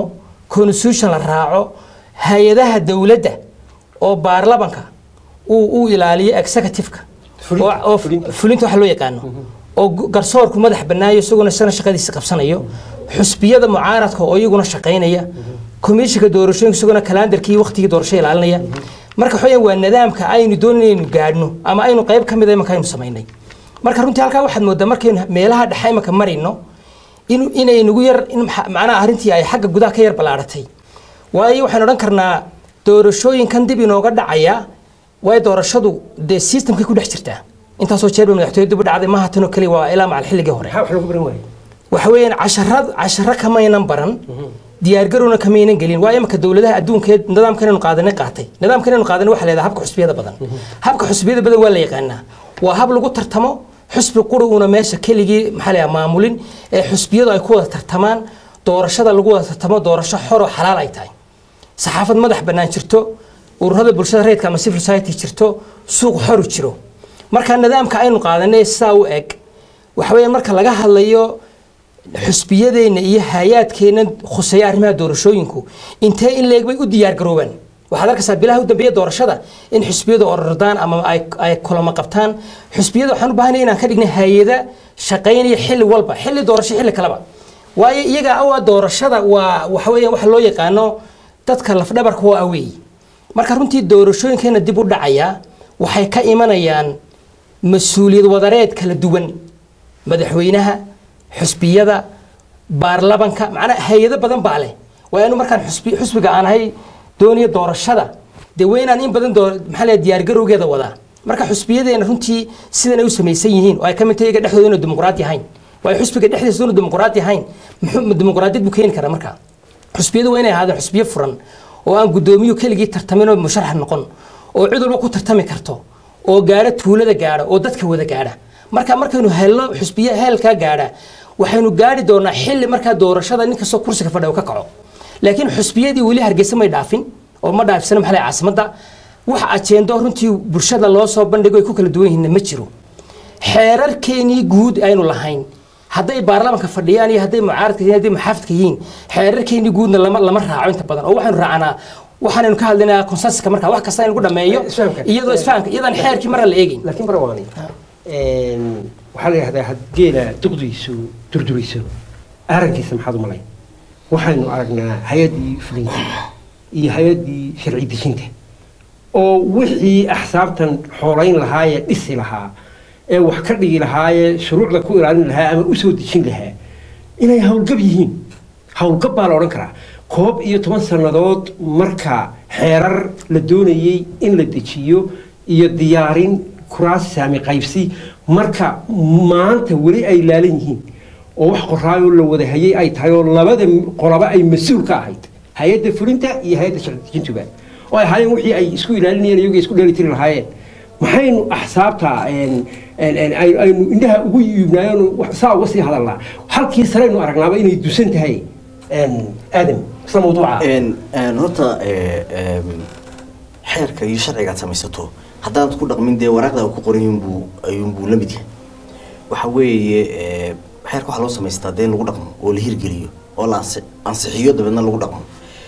constitution la raaco hay-adaha dowladda oo baarlamanka uu uu ilaaliyo executive-ka Fulin- oo- oo fulinta. fulinta waxa loo yaqaano oo gu- garsoorku madax bannaayo isaguna isagana shaqadiisa qabsanayo xusbiyada mucaaradka oo iyaguna shaqaynaya komishinka doorashooyinka isaguna kalandarkii waqtigii doorasho ilaalinaya marka waxa weeyaan waa nidaamka aynu doonaynu gaadhno ama aynu qayb ka mid a imanka aynu samaynay marka runtii halkaa waxaad moodaa markaynu meelaha dhexe imanka marayno in inay nagu yar in maxa- macnaha arrintii ay xagga gudaha ka yar ballaaratay waayo waxaan odhan karnaa doorashooyinkan dib inooga dhacaya waayo doorashadu dee systemkay ku dhex jirtaa intaasoo jeer bay madaxtooyo dib u dhacday maaha tanoo keliya waa ilaa macal xilligii hore maxaa wax lagu baran waaye waxa weeyaan casharad casharo kamaynan baran diyaargarowna kamaynan gelin waa imika dowladaha adduunka ee nidaamkan inaynu qaadanay qaatay nidaamkan inaynu qaadanay waxaa leedahay habka xusbiyada badan habka xusbiyada badan waa la yaqaanaa waa hab lagu tartamo xusbi quri uuna meesha keligii maxaa la yidhaha maamulin ee xusbiyadu ay ku wada tartamaan doorashada lagu wada tartamo doorasho xor oo xalaal ay tahay saxaafad madax bannaan jirto ururada bulshada rayidka ama civil society jirto suuq xoru jiro marka nidaamka aynu qaadanay sidaa u eg waxa weeyaan marka laga hadlayo xusbiyadeenna iyo hay-aadkeenna khuseeya arrimaha doorashooyinku intee in leeg bay u diyaar garoobaan waxaad arkaysaa bilaha u dambeeya doorashada in xusbiyadu orordaan ama ay, ay kulamo qabtaan xusbiyada waxaan u baahanay inaan ka dhignay hay-ada shaqaynaya xilli walba xilli doorasho xilli kaleba waayo iyaga awaa doorashada waa waxa weeyaan waxa loo yaqaano dadka lafdhabarka waa aweey marka runtii doorashooyinkeena dib u dhacaya waxay ka imanayaan mas-uuliyad wadareed kala duwan madaxweynaha xusbiyada baarlamanka macnaa hay-ado badan baa leh waa inu markaan xusbi xusbiga aan ahay dooniyo doorashada dee waa inaan in badan doo maxaa la diyaargarowgeeda wadaa marka xusbiyadeena runtii sidan ay u samaysan yihiin oo ay ka mid tahay iyaga dhexdooda inuu dimuqraadi ahayn waayo xusbiga dhexdiisa inuu dimuqraadi ahayn muxuu dimuqraadiyad buu keeni karaa marka xusbiyadu waa inay ahaadeen xusbiyo furan oo aan guddoomiyu keligii tartamin oo musharax noqon oo cid walba ku tartami karto oo gaadha tuulada gaadha oo dadka wada gaadha marka markaynu helno xusbiye heelkaa gaadha waxaynu gaadhi doonaa xilli markaa doorashada nin kastoo kursiga fadhiya uu ka kaco laakiin xusbiyadii weli hargeysa may dhaafin oo ma dhaafsana maxaa la caasimadda wax ajeendo runtii bulshada loo soo bandhigo ay ku kala duwan yihiinna ma jiro xeerarkeenii guud aynu lahayn hadday baarlamanka fadhiyaan iyo hadday mucaaradka yihiin hadday muxaafidka yihiin xeerarkeenii guudna lama lama raaco inta badan oo waxaynu raacanaa waxaanaynu ka hadlaynaa konsensuska marka wax kasta in lagu dhameeyo Isfahamka. iyadoo isfahamka iyadaan xeerkii marna la eegayn laakiin barawaani waxaa la yidhahdaa had geela duqdiisu durduriso aarankiisa maxaad u malayn waxaynu aragnaa hay-addii fulinta iyo hay-addii sharci dejinta oo wixii axsaabtan xoolayn lahaayee dhisi lahaa ee wax ka dhigi lahaayee shuruucda ku ilaalin lahaa ama u soo dejin lahaa inay howlgab yihiin howlgab baa la odhan karaa koob iyo toban sannadood marka xeerar la doonayey in la dejiyo iyo diyaarin kuraas saami qaybsi marka maanta weli ay laalan yihiin oo wax qoraayoo la wada hayay ay tahay oo labada qolaba ay mas-uul ka ahayd hay-adda fulinta iyo hay-adda sharci dejintuba oo ay ahaayeen wixii ay isku ilaalinayeen iyago isku dheelitiri lahaayeen maxaynu axsaabta een- een- een ay- aynu indhaha ugu yiibnaayeen wax- saa uga sii hadalnaa halkii sareynu aragnaaba inay dusan tahay een, aadam isla mawduuca een een horta ee, eem, xeerka iyo sharcigaad samaysato haddaad ku dhaqmin dee waraaqda uu ku qoran yunbuu ayuunbuu la mid yahay waxa weeye ee, xeerka waxaa loo samaystaa dee in lagu dhaqmo oo la hirgeliyo oo la ansi- ansixiyo dabeedna lagu dhaqmo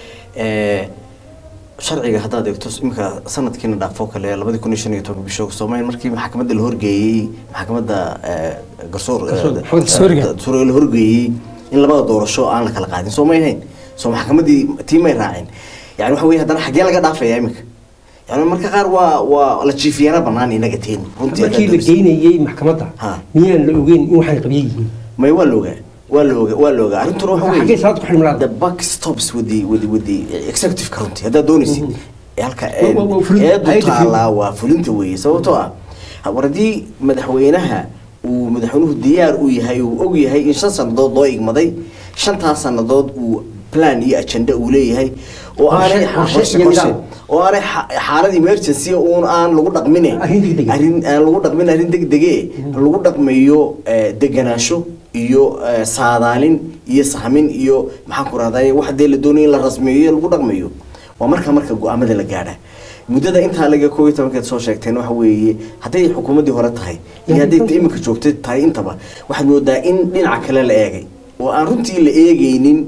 Ee, sharciga haddaad eegto iminka sanadkiina dhaafoo kale labadii kun iyo shan iyo toban bisho soomaaliya markii maxkamadda la horgeeyey maxkamadda ee, garsoor Garsoor- ee, garsoorga. garsoorga la horgeeyey in labada doorasho aan la kala qaadin soo may hayn soo maxkamaddii tii may raacin yani waxa weye haddana xaggee laga dhaafaya iminka yani marka qaar waa waa la jiifiyaana banaan inaga teen runtii markii la haddaad doorisay. geynayey maxkamadda Ha. miyaan la ogeyn in waxay qabyo yihiin may waa la ogaa waa la ogaa waa la ogaa arrintuna waxa Xaggee salaad ku xidhmi lahayd? the buck stops with the with the with the executive runtii haddaad doonaysid ee halka Waa- waa- waa fulin- eedu hay'adda taalaa waa fulinta weeye sababtoo ah war haddii madaxweynaha uu madaxweynuhu diyaar u yahay uu og yahay in shan sannadood loo igmaday shantaas sannadood uu plan iyo agenda uu leeyahay oo Qorshe- aanay qorshe qorshe- iyo qorshe- nidaam. oo aanay xa- xaalad emergency uun aan lagu dhaqmine Arrin degdeg ah. arrin aan lagu dhaqmin arrin degdege lagu dhaqmayo eh, deganaansho iyo eh, saadaalin iyo sahmin iyo maxaan ku rahday wax dee la doonayo in la rasmeeyo lagu dhaqmayo waa marka marka go-aamada la gaadha muddada intaa laga koob iyo tobankeed soo sheegteen waxa weeye hadday xukuumaddii hore tahay iyo hadday ta iminka joogtay tahay intaba waxaad moodaa in dhinaca kale la eegay oo aan runtii la eegaynin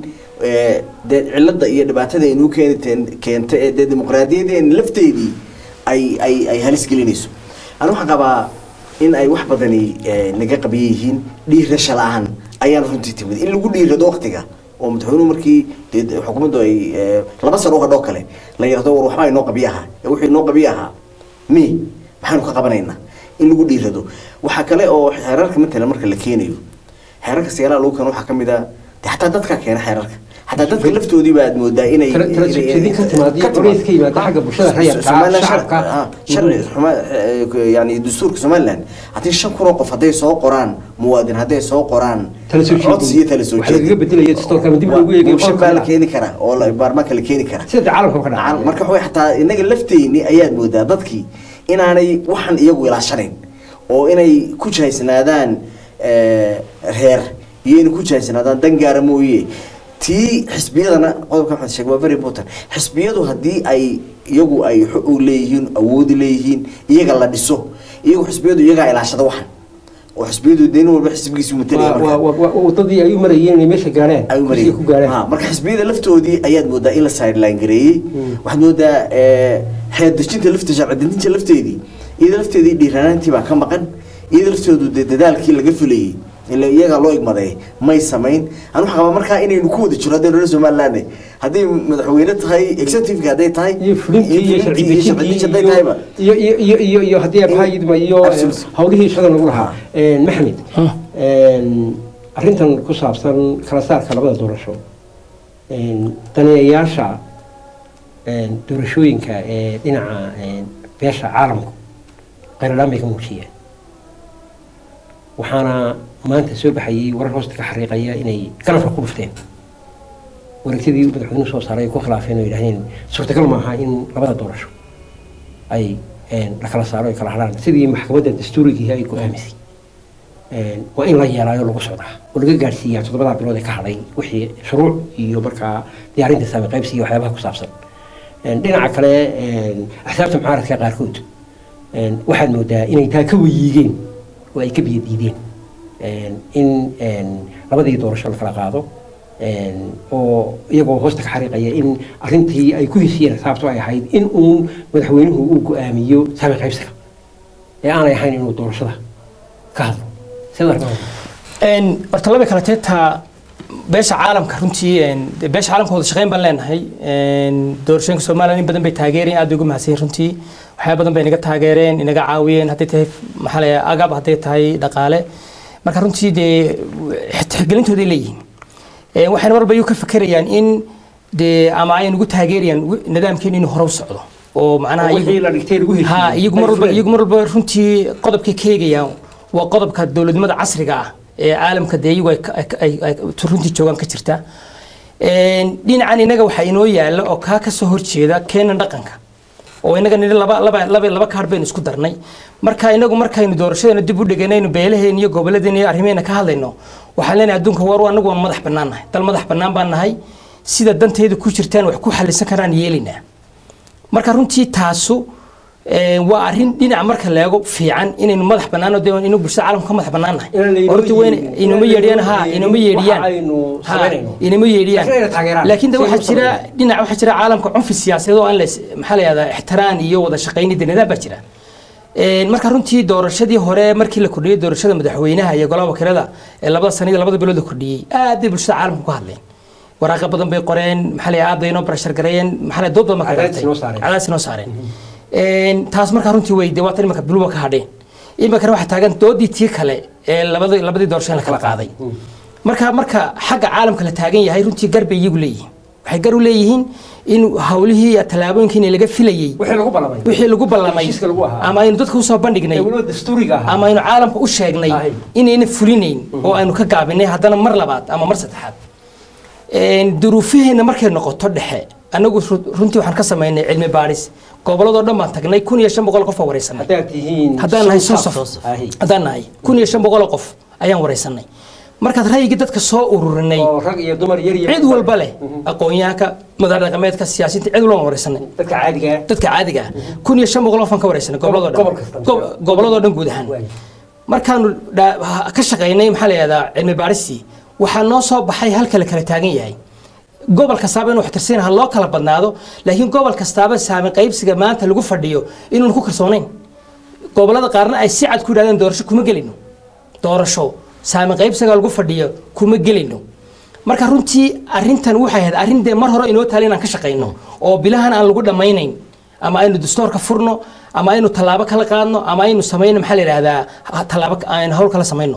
ee, dee cilada iyo dhibaatada inuu keeni keento ee dee dimuqraadiyadeena lafteedii ay ay ay halis gelinayso ani waxaan qabaa in ay wax badani ee, naga qabiyan yihiin dhiirasha la-aan ayaan runtii timid in lagu dhiirado waqtiga oo madaxweynuhu markii dee xukuumaddu ay ee, laba sano hadhoo kale la yidhahdo war waxbaa inoo qabiya ahaa ee wixii inoo qabiya ahaa mi maxaanu ka qabanaynaa in lagu dhiirado waxaa kale oo xeerarka matalan marka la keenayo xeerarka siyaalaha lagu keeno waxaa ka mid a de xataa dadka keena xeerarka xataa dadka laftoodii baad moodaa inay Tala- tala inay- jeedin ka timaad iyo culays ka yimaada xagga bulshada rayidka ah, Somaliland shacabka. shar- ah, sharci xuma- eh, yani dastuurka somaliland haddii shan kun oo qof hadday soo qoraan muwaadin hadday soo qoraan Tala soo jeedin. codsi iyo tala soo Waxa lagaga bedelaya dastuurka ama dib loogu eegayo mooshin qodobka baa la kale. keeni karaa oo la- baarlamaanka la keeni karaa sida caalamka ka dhacay marka waxay xataa inaga lafteyni ayaad moodaa dadkii inaanay waxan iyagu ilaashanayn oo inay ku jahaysnaadaan eh, reer iyo inay ku jahaysnaadaan dan gaara mooye tii xisbiyadana qodobka maxamed sheeg waa very important xisbiyadu haddii ay iyagu ay xo- u leeyihiin awoodi leeyihiin iyaga la dhiso iyagu xisbiyadu iyagaa ilaashada waxan oo xisbiyadu dee nin walba xisbigiisu matalaya Waa- marka. waa- waa- wadadii ay u marayeen inay meesha gaareen ay u kursiga ku gaareen Ha, marka xisbiyada laftoodii ayaad moodaa in la sideline gareeyey waxaad moodaa eh, xeer dejinta lafte sharci dejinta lafteedii iyada lafteedii dhiiranaantii baa ka maqan iyada laftoodu dee dadaalkii laga filayey ila iyagaa loo igmaday may samayn anu waxaa qabaa markaa inaynu ku wada jiro haddaynu reer somaliland hadday madaxweyne tahay executive hadday tahay iyo fulintii iyo sharci fulintii iyo sharci dejintii dejintii hadday tahayba iyo iyo iyo iyo iyo haddii abhaayidma iyo Absolutely. hawlihii shaqada lagu lahaa maxamed arrintan ku saabsan kala saarka labada doorasho daneeyayaasha doorashooyinka ee dhinaca beesha caalamku qayradhaan bay ka muujiyeen waxaana maanta soo baxayay warar hoosta ka xariiqaya inay ganafka ku dhufteen wareegtadii madaxweynuhu soo saaray ay ku khilaafeen oo yidhahdeen suurtagal maaha in labada doorasho ay la kala saaro ay kala hadhaan sidii maxkamadda dastuurigii ay go-aamisay waa in la yeelaayo lagu socdaa oo laga gaadhsiiyaa toddobadaa bilood ee ka hadhay wixii shuruuc iyo markaa diyaarinta saami qaybsi iyo waxyaabaha ku saabsan dhinaca kale axsaabta mucaaradka qaarkood waxaad moodaa inay taa ka weyiigeen oo ay ka biyo diideen in labadii doorasho la kala qaado oo iyagoo hoosta ka xariiqaya in arrintii ay ku heshiiyeen xisaabtu ay ahayd in uun madaxweynuhu uu go-aamiyo saami qaybsiga ee aanay ahayn inuu doorashada ka hadlo horta laba kale teetaa beesha caalamka runtii beesha caalamka wada shaqeyn baan leenahay doorashooyinka somaliland in badan bay taageereen aad bay ugu mahadsan runtii waxyaaba badan bay inaga taageereen inaga caawiyeen hadday tahay maxaa la agab hadday tahay dhaqaale marka runtii dee tixgelintooday leeyihiin waxayna marba iyu ka fekerayaan in dee ama ay nagu taageerayaan nidaamkeenu inuu hore u socdo oo macnaha ha iyagu mar walba iyagu mar walba runtii qodobkay ka eegayaan waa qodobka dowladnimada casriga ah ee caalamka dee iyagu ay runtii joogaan ka jirta dhinacan inaga waxaa inoo yaala oo kaa kasoo horjeeda keenan dhaqanka oo inaga nidhi laba laba laba laba kaadh baynu isku darnay marka inagu markaynu doorashadeena dib u dhiganaynu beelaheena iyo gobolladeena iyo arrimeena ka hadlayno waxaan leenahay adduunka war anagu waan madax bannaan nahay dal madax bannaan baan nahay sida danteedu ku jirtaan wax ku xalisan karaan yeelaynaa marka runtii taasu waa arrin dhinaca marka leego fiican inaynu madax bannaan oo inuu bulshada caalamka ka madax bannaan nahay horta weyn inuma yeedhiyaan ha inuma yeedhiyaan ha inuma yeedhiyaan laakiin de waxaa jira dhinac waxaa jira caalamka cunfi siyaasadeed oo aan la maxaa la yihahdaa ixtiraan iyo wada shaqaynida nidaam baa jira marka runtii doorashadii hore markii la kordhiyey doorashada madaxweynaha iyo golaha wakiilada ee labada sana iyo labada bilood la kordhiyey aad bay bulshada caalamka ka hadleen waraaqa badan bay qoreen maxaa la aad bay inoo barashar gareeyeen maxaa la dood badan marka cadaadis inoo saareen taas markaa runtii way dee waatan imanka biluba ka hadheen iminkana waxaa taagan doodii tii kale ee labadii labadii doorasho in la kala qaaday marka marka xagga caalamka la taagan yahay runtii gar bay iyagu leeyihiin waxay gar u leeyihiin in hawlihii iyo tallaabooyinkii laga filayey wixii lagu ballamay ama aynu dadka usoo bandhignay ama aynu caalamka u sheegnay inayna fulinayn oo aynu ka gaabinay haddana mar labaad ama mar saddexaad duruufaheena markay noqoto dhexe anagu runtii waxaan ka samaynay cilmi baadhis goboladoo dhan baan tagnay kun iyo shan boqol qof oo wareysanay haddaan nahay sosof haddaan nahay kun iyo shan boqol qof ayaan wareysanay markaad ra'yigii dadka soo ururinay cid walba leh aqoonyahanka madax dhaqameedka siyaasiyiinta cid walba wareysanay dadka caadiga ah kun iyo shan boqol qof aan ka wareysanay goboladoo dhan goboladoo dhan guud ahaan markaanu ka shaqaynay maxaa la yihahdaa cilmi baadhistii waxaa noo soo baxay halka la kala taagan yahay gobol kastaaba inuu waxtirsan ha loo kala badnaado laakiin gobol kastaaba saami qaybsiga maanta lagu fadhiyo inuun ku kalsoonayn gobolada qaarna ay si cad ku yidhahdeen doorasho kuma gelino doorasho saami qaybsiga lagu fadhiyo kuma gelino marka runtii arrintan waxay ahayd arrin dee mar hore inoo taala inaan ka shaqayno oo bilahan aan lagu dhammaynayn ama aynu dastoorka furno ama aynu tallaabo kala qaadno ama aynu samayno maxaa la yidhahdaa tallaabo aynu hawl kala samayno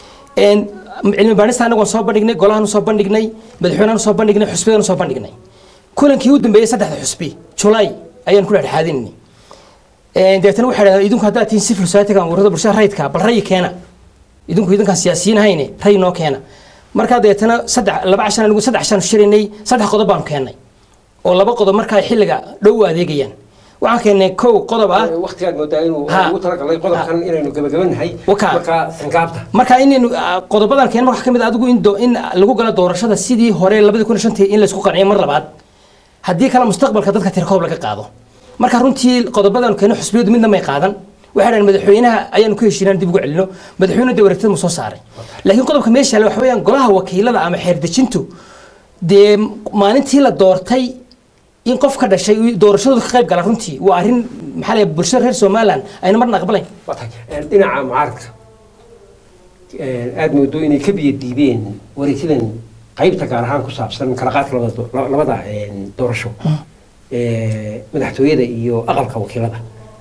cilmi baadhista anagu waan soo bandhignay golahan soo bandhignay madaxweynahan soo bandhignay xusbiyadaan soo bandhignay kulankii u dambeeyey saddexda xusbi julaay ayaan ku dhexdhexaadinay deetana waxay dhahdeen idinku haddaad tihiin civil society-ga ururada bulshada rayidka bal rayi keena idinku idinkaan siyaasiyiin hayne rayi noo keena markaa deetana saddex laba cashan anigu saddex cashan shirinay saddex qodob baanu keennay oo laba qodob markaa xilliga dhow u adeegayaan waxaan keennay kow qodob ah waqtigaad moodaa inuu Ha. ugu talagalay qodobkan inaynu gabagabanahay Waka. marka sangaabta marka inaynu ah, qodobadan keen waxaa ka mid ah adigu in, do- in lagu galo doorashada sidii hore labadi kun iyo shantii in laysku qanciyo mar labaad haddii kale mustaqbalka dadka tirkoob laga qaado marka runtii qodobadan keeno xusbiyadu midna may qaadan waxay dhahan madaxweynaha ayaanu ku heshiinaan dib ugu celino madaxweynuhu dee wareegtada mu soo saaray laakiin qodobka meesha yaalla waxa weeyaan golaha wakiilada ama xeerdejintu dee maalintii la doortay in qof ka dhashay uu doorashadooda ka qayb gala runtii waa arrin maxaa la yidhaha bulshada reer somaliland ayna marna aqbalayn waa tahay Een, dhinaca mucaaradka een, aad moodo inay ka biyo diibeen wareegsidan qaybta gaar ahaan ku saabsan kala qaadka labada do- la- labada een, doorasho Ee, madaxtooyada iyo aqalka wakiilada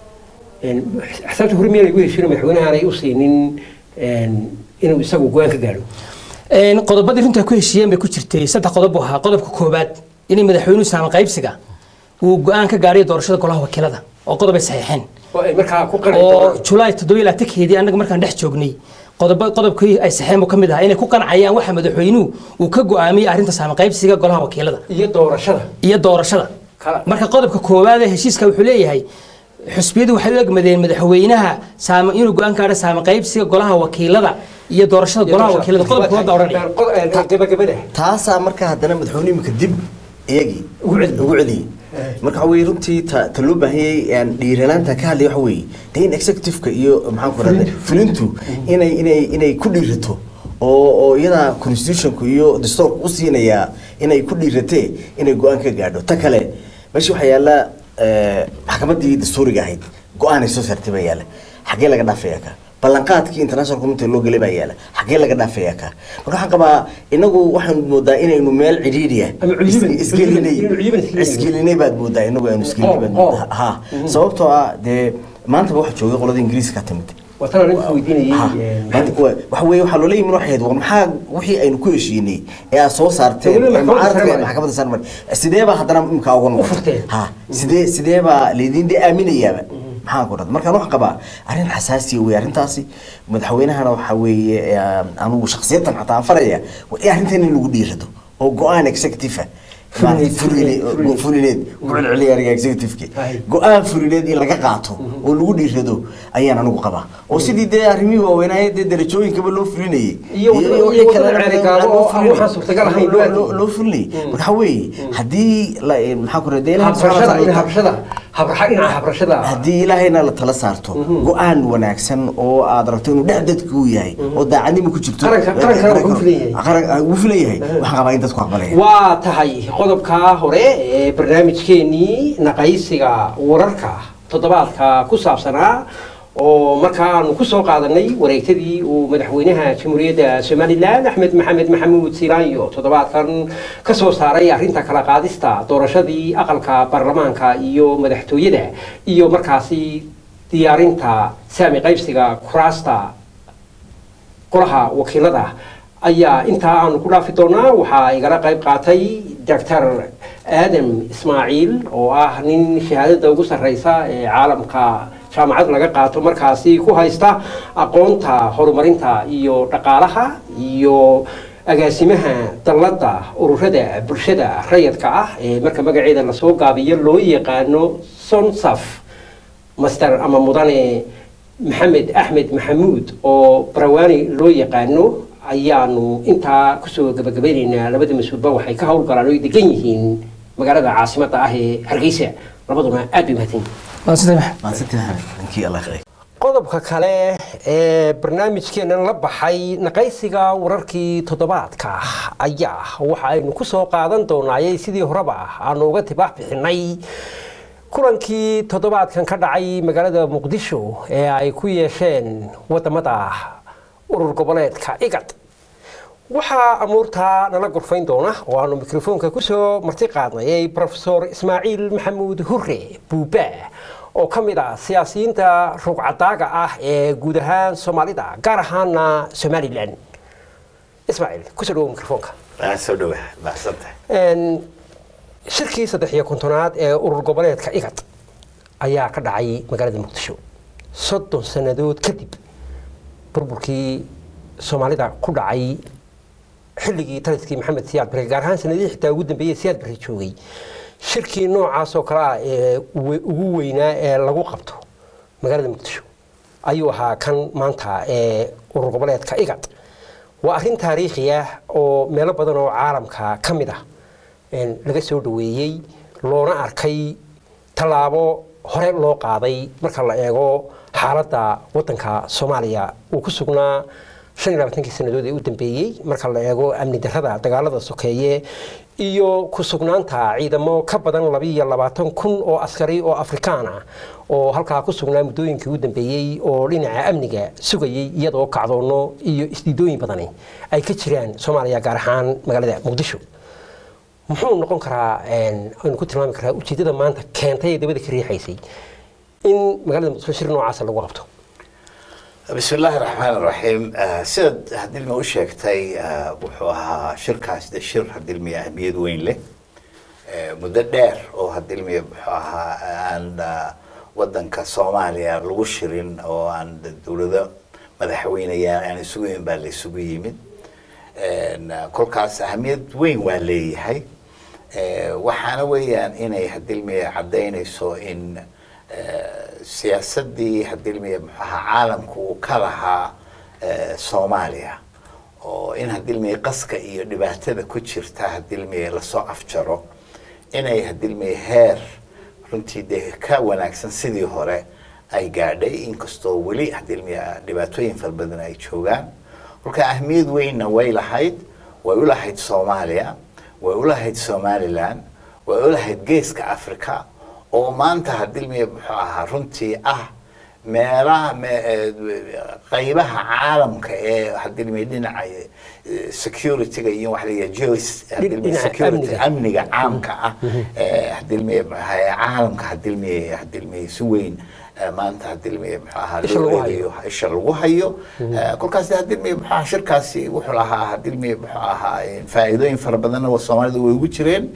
Een, xisaabta hore miyaanay ugu heshiino madaxweynaha aanay u siinin een, inuu isagu go-aan ka gaadho Een, qodobadii runta ku heshiiyeen bay ku jirtay saddex qodob buu ahaa qodobka koobaad inay madaxweynuhu saama qaybsiga uu go-aan ka gaadhay doorashada golaha wakiilada oo qodob ay saxiixeen oo ay markaa ku qanci oo doonaan julaay toddoba ilaa tankeedii annaga markaan dhex joognay qodoba qodobkii ay saxiixeen buu ka mid ahaa inay ku qancayaan waxa madaxweynuhu uu ka go-aamiyey arrinta saama qaybsiga golaha wakiilada iyo doorashada iyo doorashada Kala- marka qodobka koowaad ee heshiiska wuxuu leeyahay xusbiyadu waxay u egmadeen madaxweynaha saama inuu go-aan gaadho saama qaybsiga golaha wakiilada iyo doorashada golaha wakiilada qodobka koowaad baa odhanaya odhanaya gabagabada taasaa marka haddana madaxweyne imika dib iyagii Ugu celiyey. ugu celiyey marka waxa weye runtii ta ta loo baahanyay aan dhiiranaanta ka hadlaya waxa weeye de in executive-ka iyo maxaan ku rahda fulintu inay inay inay ku dhiirato oo oo iyada constitutionku iyo dastuurku u siinayaa inay ku dhiiratee inay go-aan ka gaadho ta kale meesha waxaa yaalla eh, maxkamaddii dastuuriga ahayd go-aanay soo saartay baa yaalla xaggee laga dhaafaya ka ballanqaadkii international community loo gelay baa yaala xaggee laga dhaafaya ka marka waxaan qabaa inagu waxaan moodaa inaynu meel cidhiidhiya Ama cuyuban- isgelinay inaynu cuyuban isgelinay. isgelinay baad moodaa inagu aynu isgelinay baad Oh, oh. moodaa ha sababtoo ah dee maantaba waxa joogay qolada ingiriiska ka timid waa tan arrinta Ha, weydiinayay maanta wa- waxa weeye waxaa loola yimi waxay ahayd war maxaa wixii aynu ku heshiinay ee aad soo saarteen Dawladda ee maxkamadda mucaaradka sare ee maxkamadda sare maray sidee baa haddana imkaa uga noqotay furteen. ha sidee sidee baa laydin de aaminayaaba maxaan ku dhad markaan waxaan qabaa arrin xasaasiya wey arrintaasi madaxweynahana waxa weeye eh, anugu shakhsiyatan xataa aan faraya waa in arrintan in lagu dhiirado oo go-aan executive ah Fulineed, fulineed fulineed. fulineed ku celceliya ariga executive-ki Hay. go-aan fulineed in laga qaato oo lagu dhiirado ayaan anigu qabaa oo sidii dee arrimihii waaweynaaye dee darajooyinkaba loo fulinayay Iyo wada- iyo wixii wadada kalena ceerigaabo loo oo aan fulinayay. waxaan suurtagal ahayn loo Loo- arkay. loo- loo fulinayay marka waxaa weeye haddii la- eh, maxaa ku rahda habrashada in habrashada habraxa dhinaca habrashada haddii ilaahayna la tala saarto go-aan wanaagsan oo aad rabto inuu dhex dadka uu yahay oo daacadnimo ku jirto Qaranka- qarankana wuxuu filan yahay. Qaran- wuu filan yahay waxaan qabaa in dadku aqbalaya waa tahay qodobka hore ee barnaamijkeenii naqaysiga wararka toddobaadka ku saabsanaa oo markaanu ku soo qaadanay wareegtadii uu madaxweynaha jamhuuriyadda somalilan axmed maxamed maxamuud silaanyo toddobaadkan ka soo saaray arrinta kala qaadista doorashadii aqalka baarlamaanka iyo madaxtooyada iyo markaasi diyaarinta saami qaybsiga kuraasta golaha wakiilada ayaa intaa aanu ku dhaafi doonaa waxaa igala qayb qaatay doctor aadam ismaaciil oo ah nin shahaadada ugu sarreysa ee caalamka jaamacad laga qaato markaasi ku haysta aqoonta horumarinta iyo dhaqaalaha iyo agaasimaha dalladda ururada bulshada rayadka ah ee marka magaceeda lasoo gaabiyo loo yaqaano sonsaf master ama mudane maxamed axmed maxamuud oo barawaani loo yaqaano ayaanu intaa kusoo gabagabaynaynaa labada mas-uulba waxay ka howlgalaan oo ay degan yihiin magaalada caasimadda ah ee hargeysa labaduna aad bay mahadsan yihiin waa sida maxay maadsantay maxamed ninkii allah khayr qodobka kale ee barnaamijkeenan la baxay naqaysiga wararkii toddobaadka ayaa waxa aynu ku soo qaadan doonaayay sidii horeba aanu uga tibaax bixinay kulankii toddobaadkan ka dhacay magaalada muqdisho ee ay ku yeesheen wadamada urur goboleedka igad waxaa amuurtaa nala gorfayn doona oo aanu mikrofoonka kusoo marti qaadnayay rofesor ismaaciil maxamuud hure buuba oo ka mid ah siyaasiyiinta rugcadaaga ah ee guud ahaan soomaalida gaar ahaana somalilan ismaaciil kusoo dhawo mikrofoonka soo dhawa mahadsantahay shirkii saddex iyo kontonaad ee urur goboleedka igad ayaa ka dhacay magaalada muqdisho soddon sannadood kadib burburkii soomaalida ku dhacay xilligii taliskii maxamed siyaad barre gaar ahaan sanadihii xitaa ugu dambeeyey siyaad barre joogay shirkii noocaas oo kale ah ee ugu weynaa ee lagu qabto magaalada muqdisho ayuu ahaa kan maanta ee urur goboleedka igad waa arrin taariikhi ah oo meelo badan oo caalamka ka mid ah laga soo dhaweeyey loona arkay tallaabo hore loo qaaday marka la eego xaaladda waddanka soomaaliya uu ku sugnaa shan iyo labaatankii sannadood ee u dambeeyey marka la eego amni darrada dagaalada sokeeye iyo ku sugnaanta ciidamo ka badan labiiyo labaatan kun oo askari oo afrikaan ah oo halkaa ku sugnaa muddooyinkii u dambeeyey oo dhinaca amniga sugayey iyadoo kacdoono iyo isdiidooyin badani ay ka jiraan soomaaliya gaar ahaan magaalada muqdisho muxuu noqon karaa aynu ku tilmaami karaa ujeeddada maanta keentay ee dabada ka riixaysay in magaalada muqdisho shir noocaasa lagu qabto bismi illaahi raxmaan raxiim sidaad hadilmi u sheegtay wuxuu ahaa shirkaas de shir hadilmi ahmiyad weyn leh muddo dheer oo hadilmi wuxuu ahaa aan wadanka soomaaliya lagu shirin oo aan dowlado madaxweynaya aan isugu yimin baa la isugu yimid kolkaas ahmiyad weyn waa leeyahay waxaana weeyaan inay hadilmi caddaynayso in siyaasadii hadilmiya muxuaha caalamku uu ka lahaa soomaaliya oo in hadilmiya qaska iyo dhibaatada ku jirta hadilmiya lasoo afjaro inay hadilmiya heer runtii dee ka wanaagsan sidii hore ay gaadhay inkastoo weli hadilmiya dhibaatooyin fara badan ay joogaan kolka ahmiyad weynna way lahayd way u lahayd soomaaliya way u lahayd somalilan way u lahayd geeska africa oo maanta hadilmiya muxuu ahaa runtii ah meelaha qaybaha caalamka ee hadilmiya dhinaca securityga iyo waxa layihaha geos hadilmiya security amniga caamka ah hadilmiya caalamka hadilmiya hadilmiya si weyn maanta hadilmiya muxuu ahaa loo eegayo isha lagu hayo kolkaas hadilmiya muxuu ahaa shirkaasi wuxuu lahaa hadilmiya muxuu ahaa faa'iidooyin fara badanna soomaalida way ugu jireen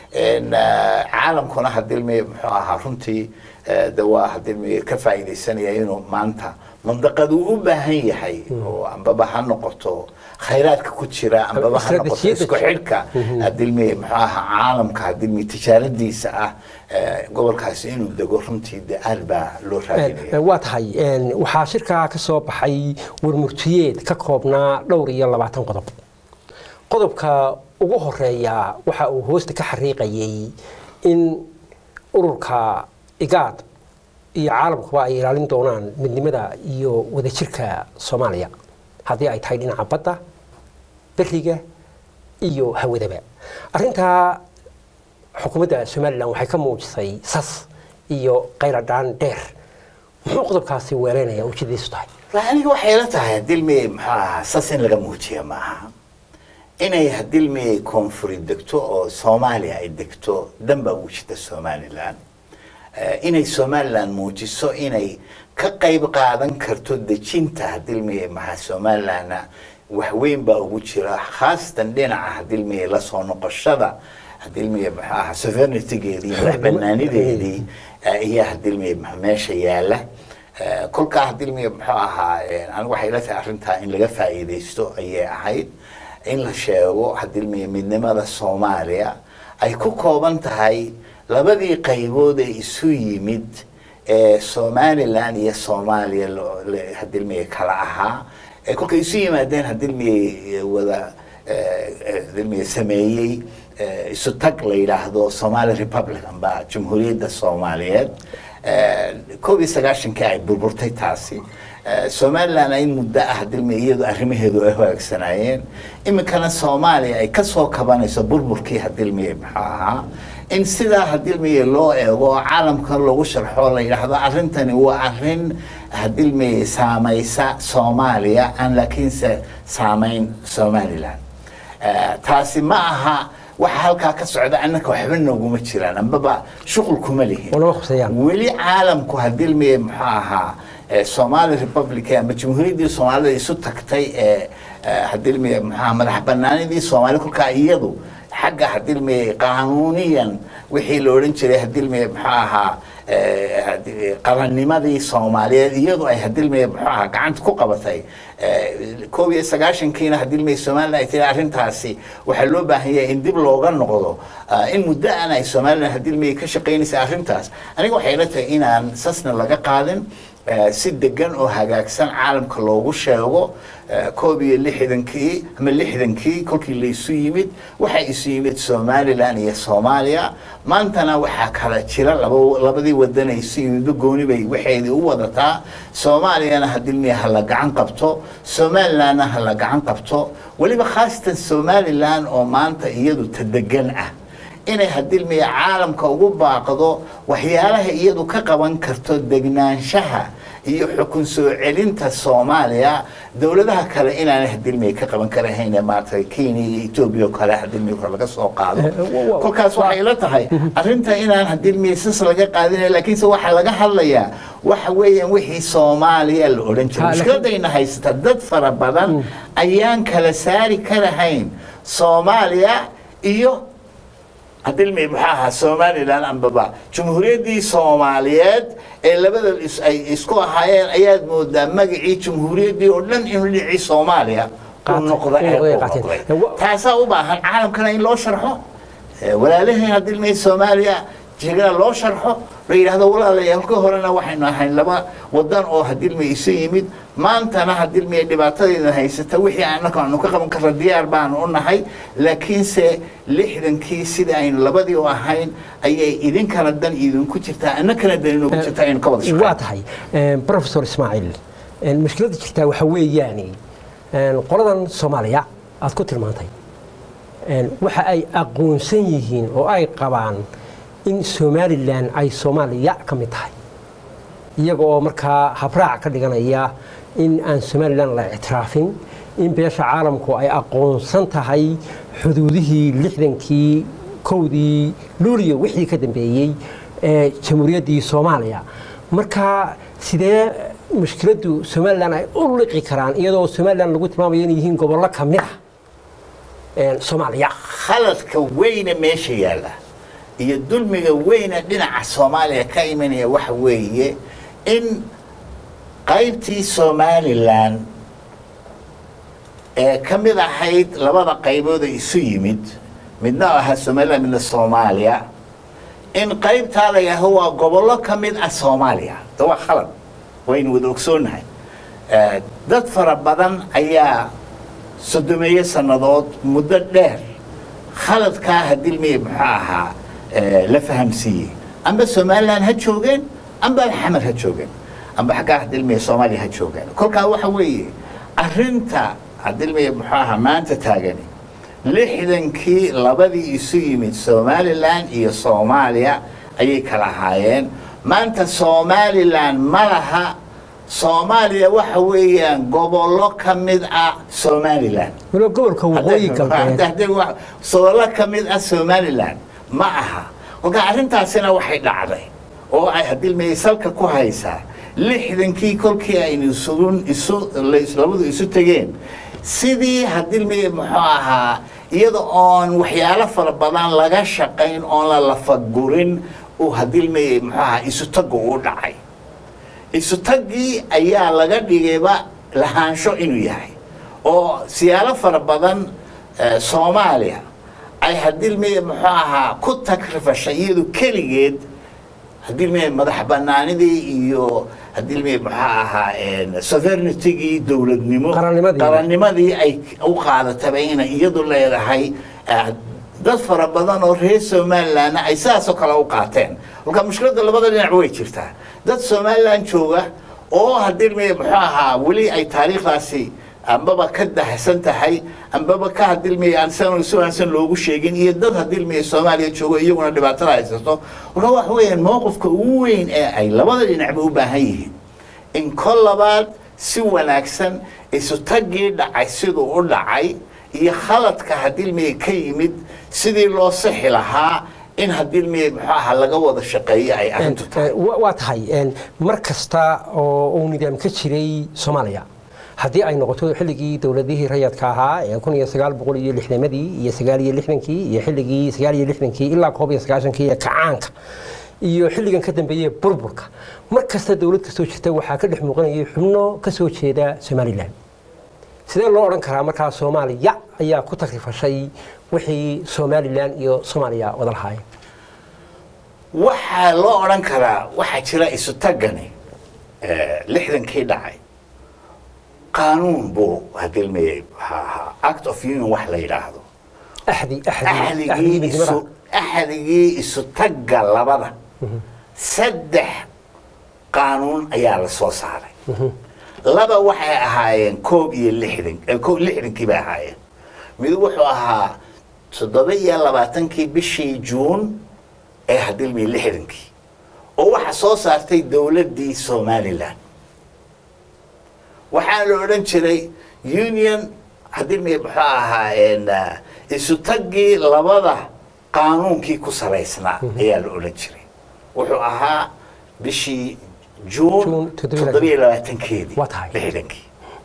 caalamkuna hadilmiya muxuu ahaa runtii de waa hadilmiya ka faa'iidaysanaya inuu maanta mandaqadu u baahan yahay oo ambaba ha noqoto khayraadka ku jira ambaba ha noqoto isku xidhka hadilmiya muxuu ahaa caalamka hadilmiya tijaaradiisa ah gobolkaasi inuu dego runtii de aad baa loo raadinaya waa tahay waxaa shirkaa ka soo baxay warmurtiyeed ka koobnaa dhowr iyo labaatan qodob qodobka ugu horeeya waxa uu hoosta ka xariiqayay in ururka igaad iyo caalamkuba ay ilaalin doonaan midnimada iyo wadajirka soomaaliya haddii ay tahay dhinaca badda beriga iyo hawadaba arrintaa xukuumadda somalilan waxay ka muujisay sas iyo qayladhaan dheer muxuu qodobkaasi weeleynaya ujeedadiisu tahay aniga waxay la tahay hadilmi muxuu ahaa sas in laga muujiya maaha inay hadilmi koonfuri degto oo soomaaliya ay degto danbaa ugu jirta somalilan inay somalilan muujiso inay ka qayb qaadan karto dejinta hadilmi maxaa somalilanna waxweyn baa ugu jira khaasatan dhinaca hadilmi lasoo noqoshada hadilmi muxuu ahaa sovereigntygeedii madax banaanideedii ayaa hadilmi meesha yaala kolkaa hadilmi muxuu ahaa anigu waxay la tahay arrintaa in laga faa'iidaysto ayay ahayd in la sheego hadilmiya midnimada soomaaliya ay ku kooban tahay labadii qaybood ee isu yimid ee somalilan iyo soomaaliya hadilmiya kala ahaa ee kolkay isu yimaadeen hadilmiya wada hadilmiya sameeyey isu tag la yidhaahdo somali republic amba jamhuuriyadda soomaaliyeed koob iyo sagaashankii ay burburtay taasi Eh, somaliland ay muddo ah dilmi iyadu arrimaheedu ay hagaagsanaayeen iminkana soomaaliya ay kasoo kabanayso burburkii hadilmiye muxuu ahaa in sidaa hadilmiye loo eego oo caalamka loogu sharxo la yidhaahdo arrintani waa arrin hadilmiye saamaysa soomaaliya aan laakiinse saamayn somaliland Eh, taasi ma aha waxa halkaa ka socda annaka waxba nooguma jiraan ambaba shuqul kuma lihin Walama khusayaan. weli caalamku hadilmiye muxuu ahaa eh, somali republic ama jamhuuriyaddii soomaalida isu tagtay ee hadilmiye muxuu madax banaanidii soomaali kolkaa iyadu xagga hadilmiye qaanuuniyan wixii la odhan jiray hadilmiye muxuu ahaa eh, hadi- qarannimadii soomaaliyeed iyadu ay hadilmiye muxuu ahaa gacanta ku qabatay Eh, koob iyo sagaashankiina hadilmiye somaliland ay tiri arrintaasi waxaa loo baahan yahay in dib looga noqdo Ah, in muddo aan ay somaliland hadilmiye ka shaqaynaysa arrintaas aniga waxay ila tahay inaan sasna laga qaadin eh, si degan oo hagaagsan caalamka loogu sheego eh, koob iyo lixdankii ama lixdankii kolkii la isu yimid waxaa isu yimid somaliland iyo soomaaliya maantana waxaa kala jira laba- labadii wadan ay isu yimidba gooni bay waxeedii u wadataa soomaaliyana hadilmiye ha la gacan qabto somalilandna ha la gacan qabto weliba khaasatan somaliland oo maanta iyadu tadegan ah inay hadilmiya caalamka ugu baaqdo waxyaalaha iyadu ka qaban karto degnaanshaha iyo xukun soo celinta soomaaliya dowladaha kale inaanay hadilmiya ka qaban karahayn ee maaragtay kenya iyo etoobiya oo kale hadilmiya kor laga soo qaado Eh, wa- wa- kolkaas waxay la tahay arrinta inaan hadilmiya sas laga qaadinay laakiinse waxaa laga hadlayaa waxa weeyaan wixii soomaaliya la odhan Ha, jiray laakiin- mushkiladayna haysata dad fara badan ayaan kala saari karahayn soomaaliya iyo hadilmi maxaa ahaa somaliland ambaba jumhuuriyaddii soomaaliyeed ee labada is- ay isku ahaayeen ayaad moodaa magacii jumhuuriyaddii oo dhan inuu dhinacii soomaaliya u Qaatay, noqda inuu ee noqday u qaateen. noqday Eh, wa- taasaa u baahan caalamkana in loo sharxo Eh, walaalaheen hadilmi soomaaliya jegana loo sharxo la yidhaahdo walaalayaal ka horena waxaynu ahayn laba wadan oo hadilmi isu yimid maantana hadilmi dhibaatadeeda haysata wixii annaka aanu ka qaban karra diyaar baanu u nahay laakiinse lixdankii sida aynu labadii u ahayn ayay idinkana dan idinku jirtaa annakana dan inoogu jirtaa aynu ka wada waa shaqeyno tahay eh, professor ismaaciil eh, mushkiladda jirtaa waxaa weeyaani eh, qoladan soomaaliya aad ku tilmaantay eh, waxa ay aqoonsan yihiin oo ay qabaan in somalilan ay soomaaliya ka mid tahay iyaga oo markaa habraac ka dhiganaya in aan somalilan la ictiraafin in beesha caalamku ay aqoonsan tahay xuduudihii lixdankii kowdii luuliyo wixii ka dambeeyey ee jamhuuriyaddii soomaaliya marka sidee mushkiladdu somalilan ay u liqi karaan iyadoo somalilan lagu tilmaamayo inay yihiin gobollo ka mid ah ee soomaaliya khaladka weyne meesha yaalla iyo dulmiga weyne dhinaca soomaaliya ka imanaya waxa weeye in qaybtii somalilan ee ka mid ahayd labada qaybood ee isu yimid midna ahaa somalilan midna soomaaliya in qaybtaa la yidhaaho waa gobollo ka mid ah soomaaliya de waa khalad waynu wada ogsoonnahay Eh, dad fara badan ayaa soddomeeyo sannadood muddo dheer khaladkaa hadilmiye muxuu ahaa eh, la fahamsiiyey amba somalilan ha joogeen amba xamar ha joogeen amba xaggaa hadilmiye soomaaliya ha joogeen kolkaa waxa weeye arrinta hadilmiye muxuu ahaa maanta taagani lixdankii labadii isu yimid somalilan iyo soomaaliya ayay kala ahaayeen maanta somalilan ma laha soomaaliya waxa weeyaan gobollo ka mid ah somalilan waliba gobolka waqooyi galbeed soolo ka mid ah somalilan ma aha kolka arrintaasina waxay dhacday oo ay hadilmiyey salka ku haysaa lixdankii kolkii aynu isugun isu la- labadu isu tegeen sidii hadilmiyey muxuu ahaa iyada oon waxyaalo fara badan laga shaqayn oon la lafagurin uu hadilmiyey muxuu ahaa isu tagu u dhacay isu taggii ayaa laga dhigayba lahaansho inuu yahay oo siyaalo fara badan eh, soomaaliya ay hadilmiye muxuu ahaa ku tagrifashay iyadu keligeed hadilmiye madax banaanidii iyo hadilmiye muxuu ahaa sovereignitygii dowladnimo Qarannimadii. qarannimadii ay u qaadataba inay iyadu leedahay eh, dad fara badan oo reer somalilandna ay sidaasoo kale u qaateen kolka mushkiladda labada dhinac way jirtaa dad somaliland jooga oo haddii ilmiye muxuu ahaa weli ay taariikhdaasi ambaba ka dahsan tahay ambaba ka hadilmiye aan san si wanaagsan loogu sheegin iyo dad hadilmiye soomaaliya joogo iyaguna dhibaatada haysato marka waxa weeyaan mowqifka ugu weyn ee ay labada dhinacba u baahan yihiin in kol labaad si wanaagsan isu taggii dhacay siduu u dhacay iyo khaladka hadilmiye ka yimid sidii loo sixi lahaa in hadilmiye muxuu ahaa laga wada shaqeeyo ay arrintu tahay Wa- waa tahay een, mar kasta oo uu nidaam ka jiray soomaaliya haddii ay noqoto xilligii dowladihii rayadka ahaa ee kun iyo sagaal boqol iyo lixdamadii iyo sagaal iyo lixdankii iyo xilligii sagaal iyo lixdankii ilaa koob iyo sagaashankii ee kacaanka iyo xilligan ka dambeeyey burburka mar kasta dowlad kastoo jirta waxaa ka dhex muuqanayay xubno ka soo jeeda somalilan sidee loo odhan karaa markaa soomaaliya ayaa ku takrifashay wixii somalilan iyo soomaaliya wada lahaayeen waxaa loo odhan karaa waxaa jira isu taggani eh, lixdankii dhacay qaanuun buu hadilmayey waxaa ahaa act of union wax la yidhaahdo axdi axdi axdigii axdigii isu midnimada. axdigii isu tagga labada saddex qaanuun ayaa la soo saaray laba waxay ahaayeen koob iyo lixdan eh, koob lixdankii bay ahaayeen mid wuxuu ahaa toddoba iyo labaatankii bishii juun ee hadilmii lixdankii oo waxa soo saartay dowladdii somalilan waxaa la odhan jiray union hadilmii muxuu ahaa een, ah, isu taggii labada qaanuunkii ku salaysnaa ayaa la odhan jiray wuxuu ahaa bishii juun Juun toddoba iyo toddoba iyo labaatankeedii Waa tahay. lixdankii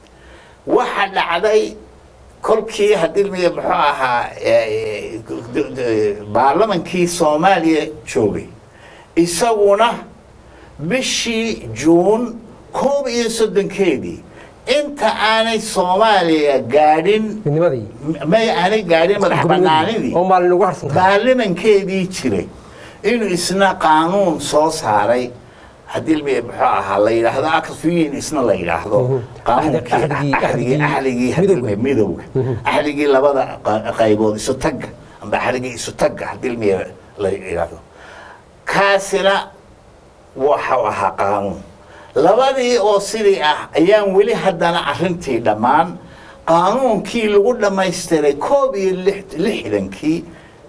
waxa dhacday kolkii hadilmiye muxuu ahaa eh, d- d- baarlamankii soomaaliya joogay isaguna bishii juun koob iyo soddonkeedii inta aanay soomaaliya gaadhin midnimadii may aanay gaadhin madax banaanidii oo maalin ugu harsan tahay baarlamankeedii jiray inuu isna qaanuun soo saaray haddii ilmi muxuu ahaa la yidhaahdo akfiyin isna la yidhaahdo qaanuunkii Axdigii- axdigii axdigii axdigii haddii ilmi midowga axdigii labada qa- qaybood isu tagga amba axdigii isu tagga haddii ilmi la yidhaahdo kaasina waxau ahaa qaanuun labadii oo sidii ah ayaan weli haddana arrintii dhammaan qaanuunkii lagu dhammaystiray koob iyo lix- lixdankii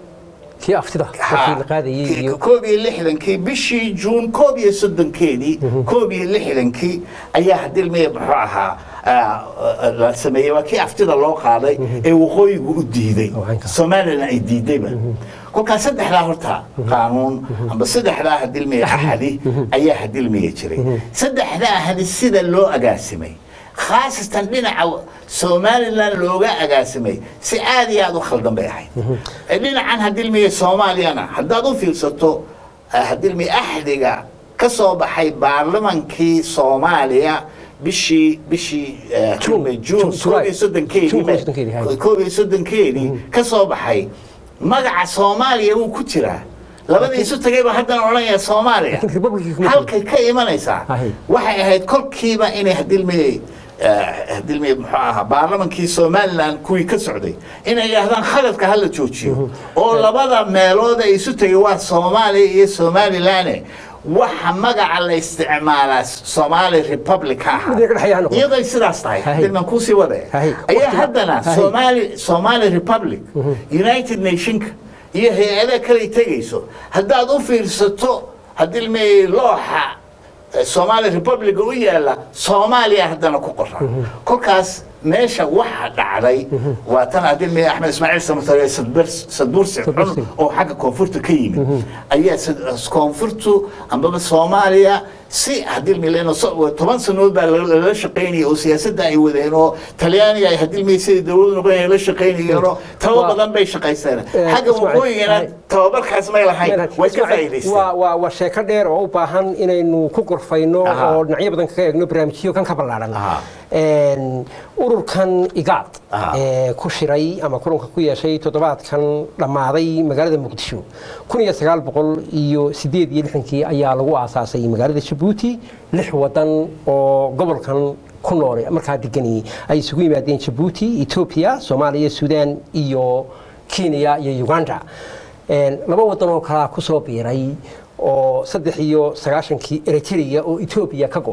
kii aftida markii la qaadayay Ki- iyo koob iyo lixdankii bishii juun koob iyo soddonkeedii koob iyo lixdankii ayaa hadilmiye muxuu ahaa ah, la sameeyey waa kii aftida loo qaaday ee waqooyigu u diiday Oo caynka. somalilan ay diidayba kolkaas saddexdaa horta qaanuun amba saddexdaa hadilmiye axadi ayaa hadilmiye jiray saddexdaa ahadi sida loo agaasimay khaasatan dhinaca somalilan looga agaasimay si aad iyo aad u khaldan bay ahayd Eh, dhinacan hadilmiye soomaaliyana haddaad u fiirsato eh, hadilmiye axdiga ka soo baxay baarlamankii soomaaliya bishii bishii eh, Juun. hadilmiye juun Ju- koob iyo July. soddonkeedii Juun koob iyo soddonkeedii, hay. koob iyo soddonkeedii ka soo baxay magaca soomaaliya wuu ku jiraa labadii isu tagay baa haddana odhanaya soomaaliya Laakiin Republic-kii kuma halkay ka imanaysaa Ahay. waxay ahayd kolkiiba inay hadilmiyey hadilmiyey muxuu ahaa baarlamankii somalilan kuwii ka socday inay yidhaahdaan khaladka hala joojiyo oo labada meelood ay isu tagay waa soomaaliya iyo somalilane waxa magaca la isticmaalaa somali republic ka ahaa Mid ka dhexeeya ha noqdo. iyaday sidaas tahay Ahay. dilman kuusii wadaya Ahay. ayaa Waqtiga- haddana Ahay. somali somali republic united nationka iyo hay-ada kale tegayso haddaad u fiirsato hadilmey looxa eh, somali republic u yaala soomaaliya haddana ku qoran kolkaas meesha waxa dhacday waa tan hadilmey axmed ismaaciil samatare sadbursi xun Sadbursi. oo xagga koonfurta ka yimid ayaa sad- koonfurtu ambaba soomaaliya si hadilmi leno toban sanood baa lala lala shaqaynaya oo siyaasadda ay wadeen oo talyaaniga ay hadilmi sidai dowladu noqon la shaqaynayeen oo taba Waa- badan bay shaqaysteen Eh, xagga Ismaaciil, waqooyigana hay. tababarkaas may lahayn way ka waa faa'iidaysteen waa waa sheeko dheer oo u baahan inaynu ku gorfayno Aha. oo dhinacyo badan kaga eegno barnaamijyo kan ka ballaaran Aha. Een, ururkan igaad Aha. ee ku shiray ama kulanka ku yeeshay toddobaadkan dhammaaday magaalada muqdisho kun iyo sagaal boqol iyo sideed iyo lixdankii ayaa lagu aasaasay magaalada jabuuti lix wadan oo gobolkan ku nool markaa degani ay isugu yimaadeen jabuuti etoobiya soomaaliya suudaan iyo kenya iyo uganda Een, laba wadan oo kalaa kusoo biiray oo saddex iyo sagaashankii eritrea oo etoobiya ka go'day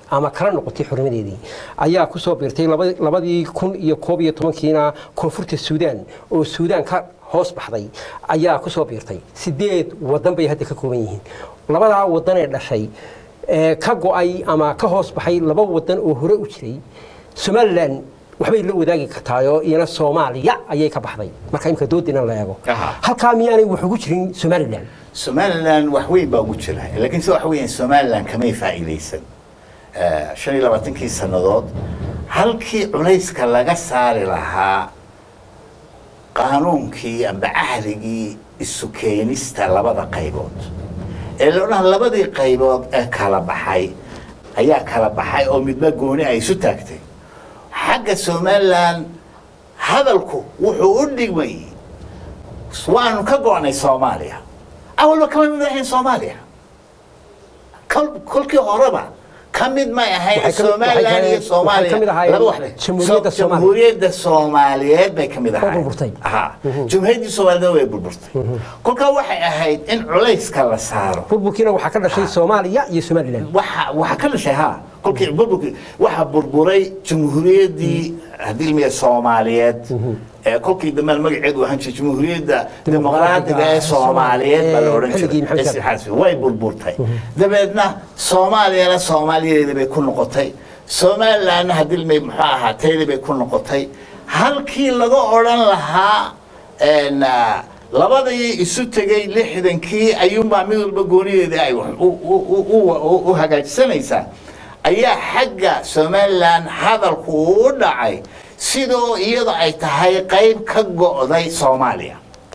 ama kala noqotay xurnimadeedii ayaa kusoo biirtay laba- labadii kun iyo koob iyo tobankiina koonfurta suudaan oo suudaan ka hoos baxday ayaa kusoo biirtay sideed wadan bay hadda ka kooban yihiin labadaa wadan ee dhashay ee ka go-ay ama ka hoos baxay laba wadan oo hore u jiray somalilan waxbay la wadaagi kartaayoo iyana soomaaliya ayay ka baxday marka imka doodina la eego Aha. halkaa miyaanay wax ugu jirin somalilan somalilan wax weyn baa ugu jira laakiin se waxa weeyaan somalilan kamay faa'iidaysan Eh, shan iyo labaatankii sannadood halkii culayska laga saari lahaa qaanuunkii amba cahdigii isu keenista labada qaybood ee la odhan labadii qaybood ee kala baxay ayaa kala baxay oo midba gooni ay isu taagtay xagga somalilan hadalku wuxuu u dhigmay waanu ka go'nay soomaaliya awalba kama mid ahayn soomaaliya kol- kolkii horeba ka mid may ahayn Waxay ka mid- somalilan waxay iyo ka- soomaaliya waxay ka mid ahaayeen laba wax leh. Jamhuuriyadda So- Soomaaliya. jamhuuriyadda soomaaliyeed bay ka mid ahayd burburtay. Aha. jamhuuriyaddii soomaaliyed way burburtay kolkaa waxay ahayd in culayska la saaro burburkiina waxaa ka dhashay soomaaliya iyo somalilan waxa waxa ka dhashay ha kolkii burburkii waxa burburay jamhuuriyaddii haddii ilmiya soomaaliyeed ee kolkii dambe magaceedu ahaan jiray jamhuuriyadda dimuqraadiga ee soomaaliyeed baa la odhan Xilligii jiray Maxamed Shaafi. xasbi way burburtay dabeedna soomaaliyana soomaaliyeeda bay ku noqotay somalilandna haddii ilmiya muxuu ahaa teeda bay ku noqotay halkii laga odhan lahaa een, ah, labadii isu tegay lixdankii ayuunbaa mid walba goonideeda ay wax u- u- u- u- u- u hagaajsanaysaa ayaa xagga somalilan hadalku uu u dhacay sidoo iyada ay tahay qayb ka go'day soomaaliya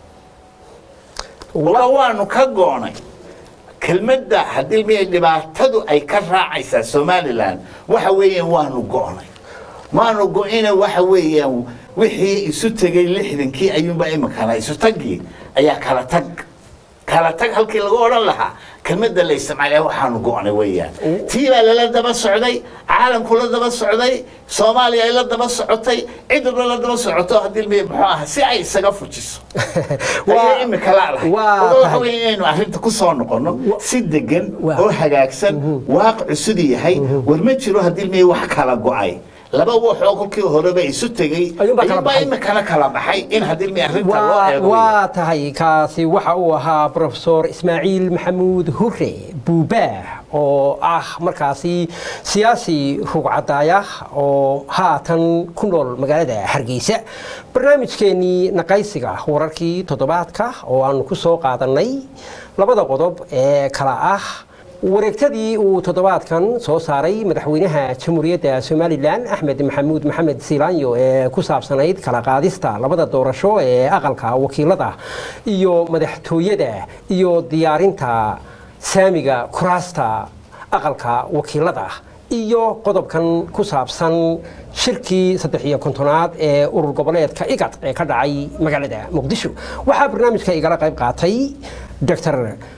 wala waanu ka go'nay kelmadda haddii miya dhibaatadu ay ka raacaysaa somalilan waxa weeyaan waanu go'nay maanu go'ina waxa weeyaan wixii isu tegay lixdankii ayuunba iminkana isu tagii ayaa kala tag kala tag halkii laga odhan lahaa kelmadda la isticmaalaya waxaanu go'nay weeyaan tii baa lala daba socday caalamku la daba socday soomaaliya ay la daba socotay cid walba la daba socoto haddii miya muxuu aha si ay isaga fujiso Waa- ayay imika laalahay waa Wada waxa tahay. weeye inaynu arrinta ku soo noqono si degan Waa. oo hagaagsan waaqicu siduu yahay war ma jiro haddii miya wax kala go'ay laba wax oo kolkii horeba isu tegey Ayuunbaa kala ayuunbaa baxay. imikana kala baxay in haddii miya arrinta loo waa eego waa tahay kaasi waxa uu ahaa profesor ismaaciil maxamuud hure buubaah oo ah markaasi siyaasi rugcadaaya oo haatan ku nool magaalada hargeysa barnaamijkeenii naqaysiga wararkii toddobaadka oo aanu ku soo qaadanay labada qodob ee kala ah wareegtadii uu toddobaadkan soo saaray madaxweynaha jamhuuriyadda somalilan axmed maxamuud maxamed siilaanyo ee ku saabsanayd kala qaadista labada doorasho ee aqalka wakiilada iyo madaxtooyada iyo diyaarinta saamiga kuraasta aqalka wakiilada iyo qodobkan ku saabsan shirkii saddex iyo kontonaad ee urur goboleedka igad ee ka dhacay magaalada muqdisho waxaa barnaamijka igala qayb qaatay dr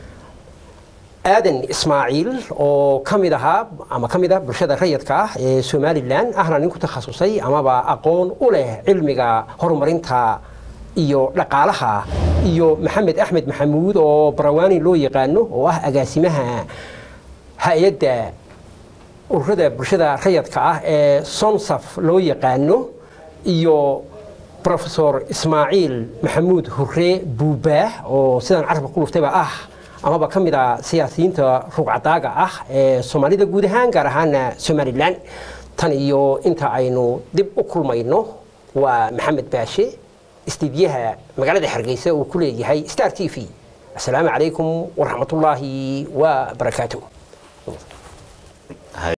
aadan ismaaciil oo ka mid ahaa ama ka mid ah bulshada rayidka ah ee somalilan ahna nin ku takhasusay amaba aqoon u leh cilmiga horumarinta iyo dhaqaalaha iyo maxamed axmed maxamuud oo barawaani loo yaqaano oo ah agaasimaha hay-adda ururada bulshada rayidka ah ee sonsaf loo yaqaano iyo profesor ismaaciil maxamuud hure buubaah oo sidaan carabka ku luftayba ah amaba ka mid a siyaasiyiinta rugcadaaga ah ee soomaalida guud ahaan gaar ahaana somalilan tan iyo inta aynu dib u kulmayno waa maxamed baashe istiidyaha magaalada hargeysa uu ku leeyahay star t v asalaamu calaykum waraxmatullaahi wa barakaatuh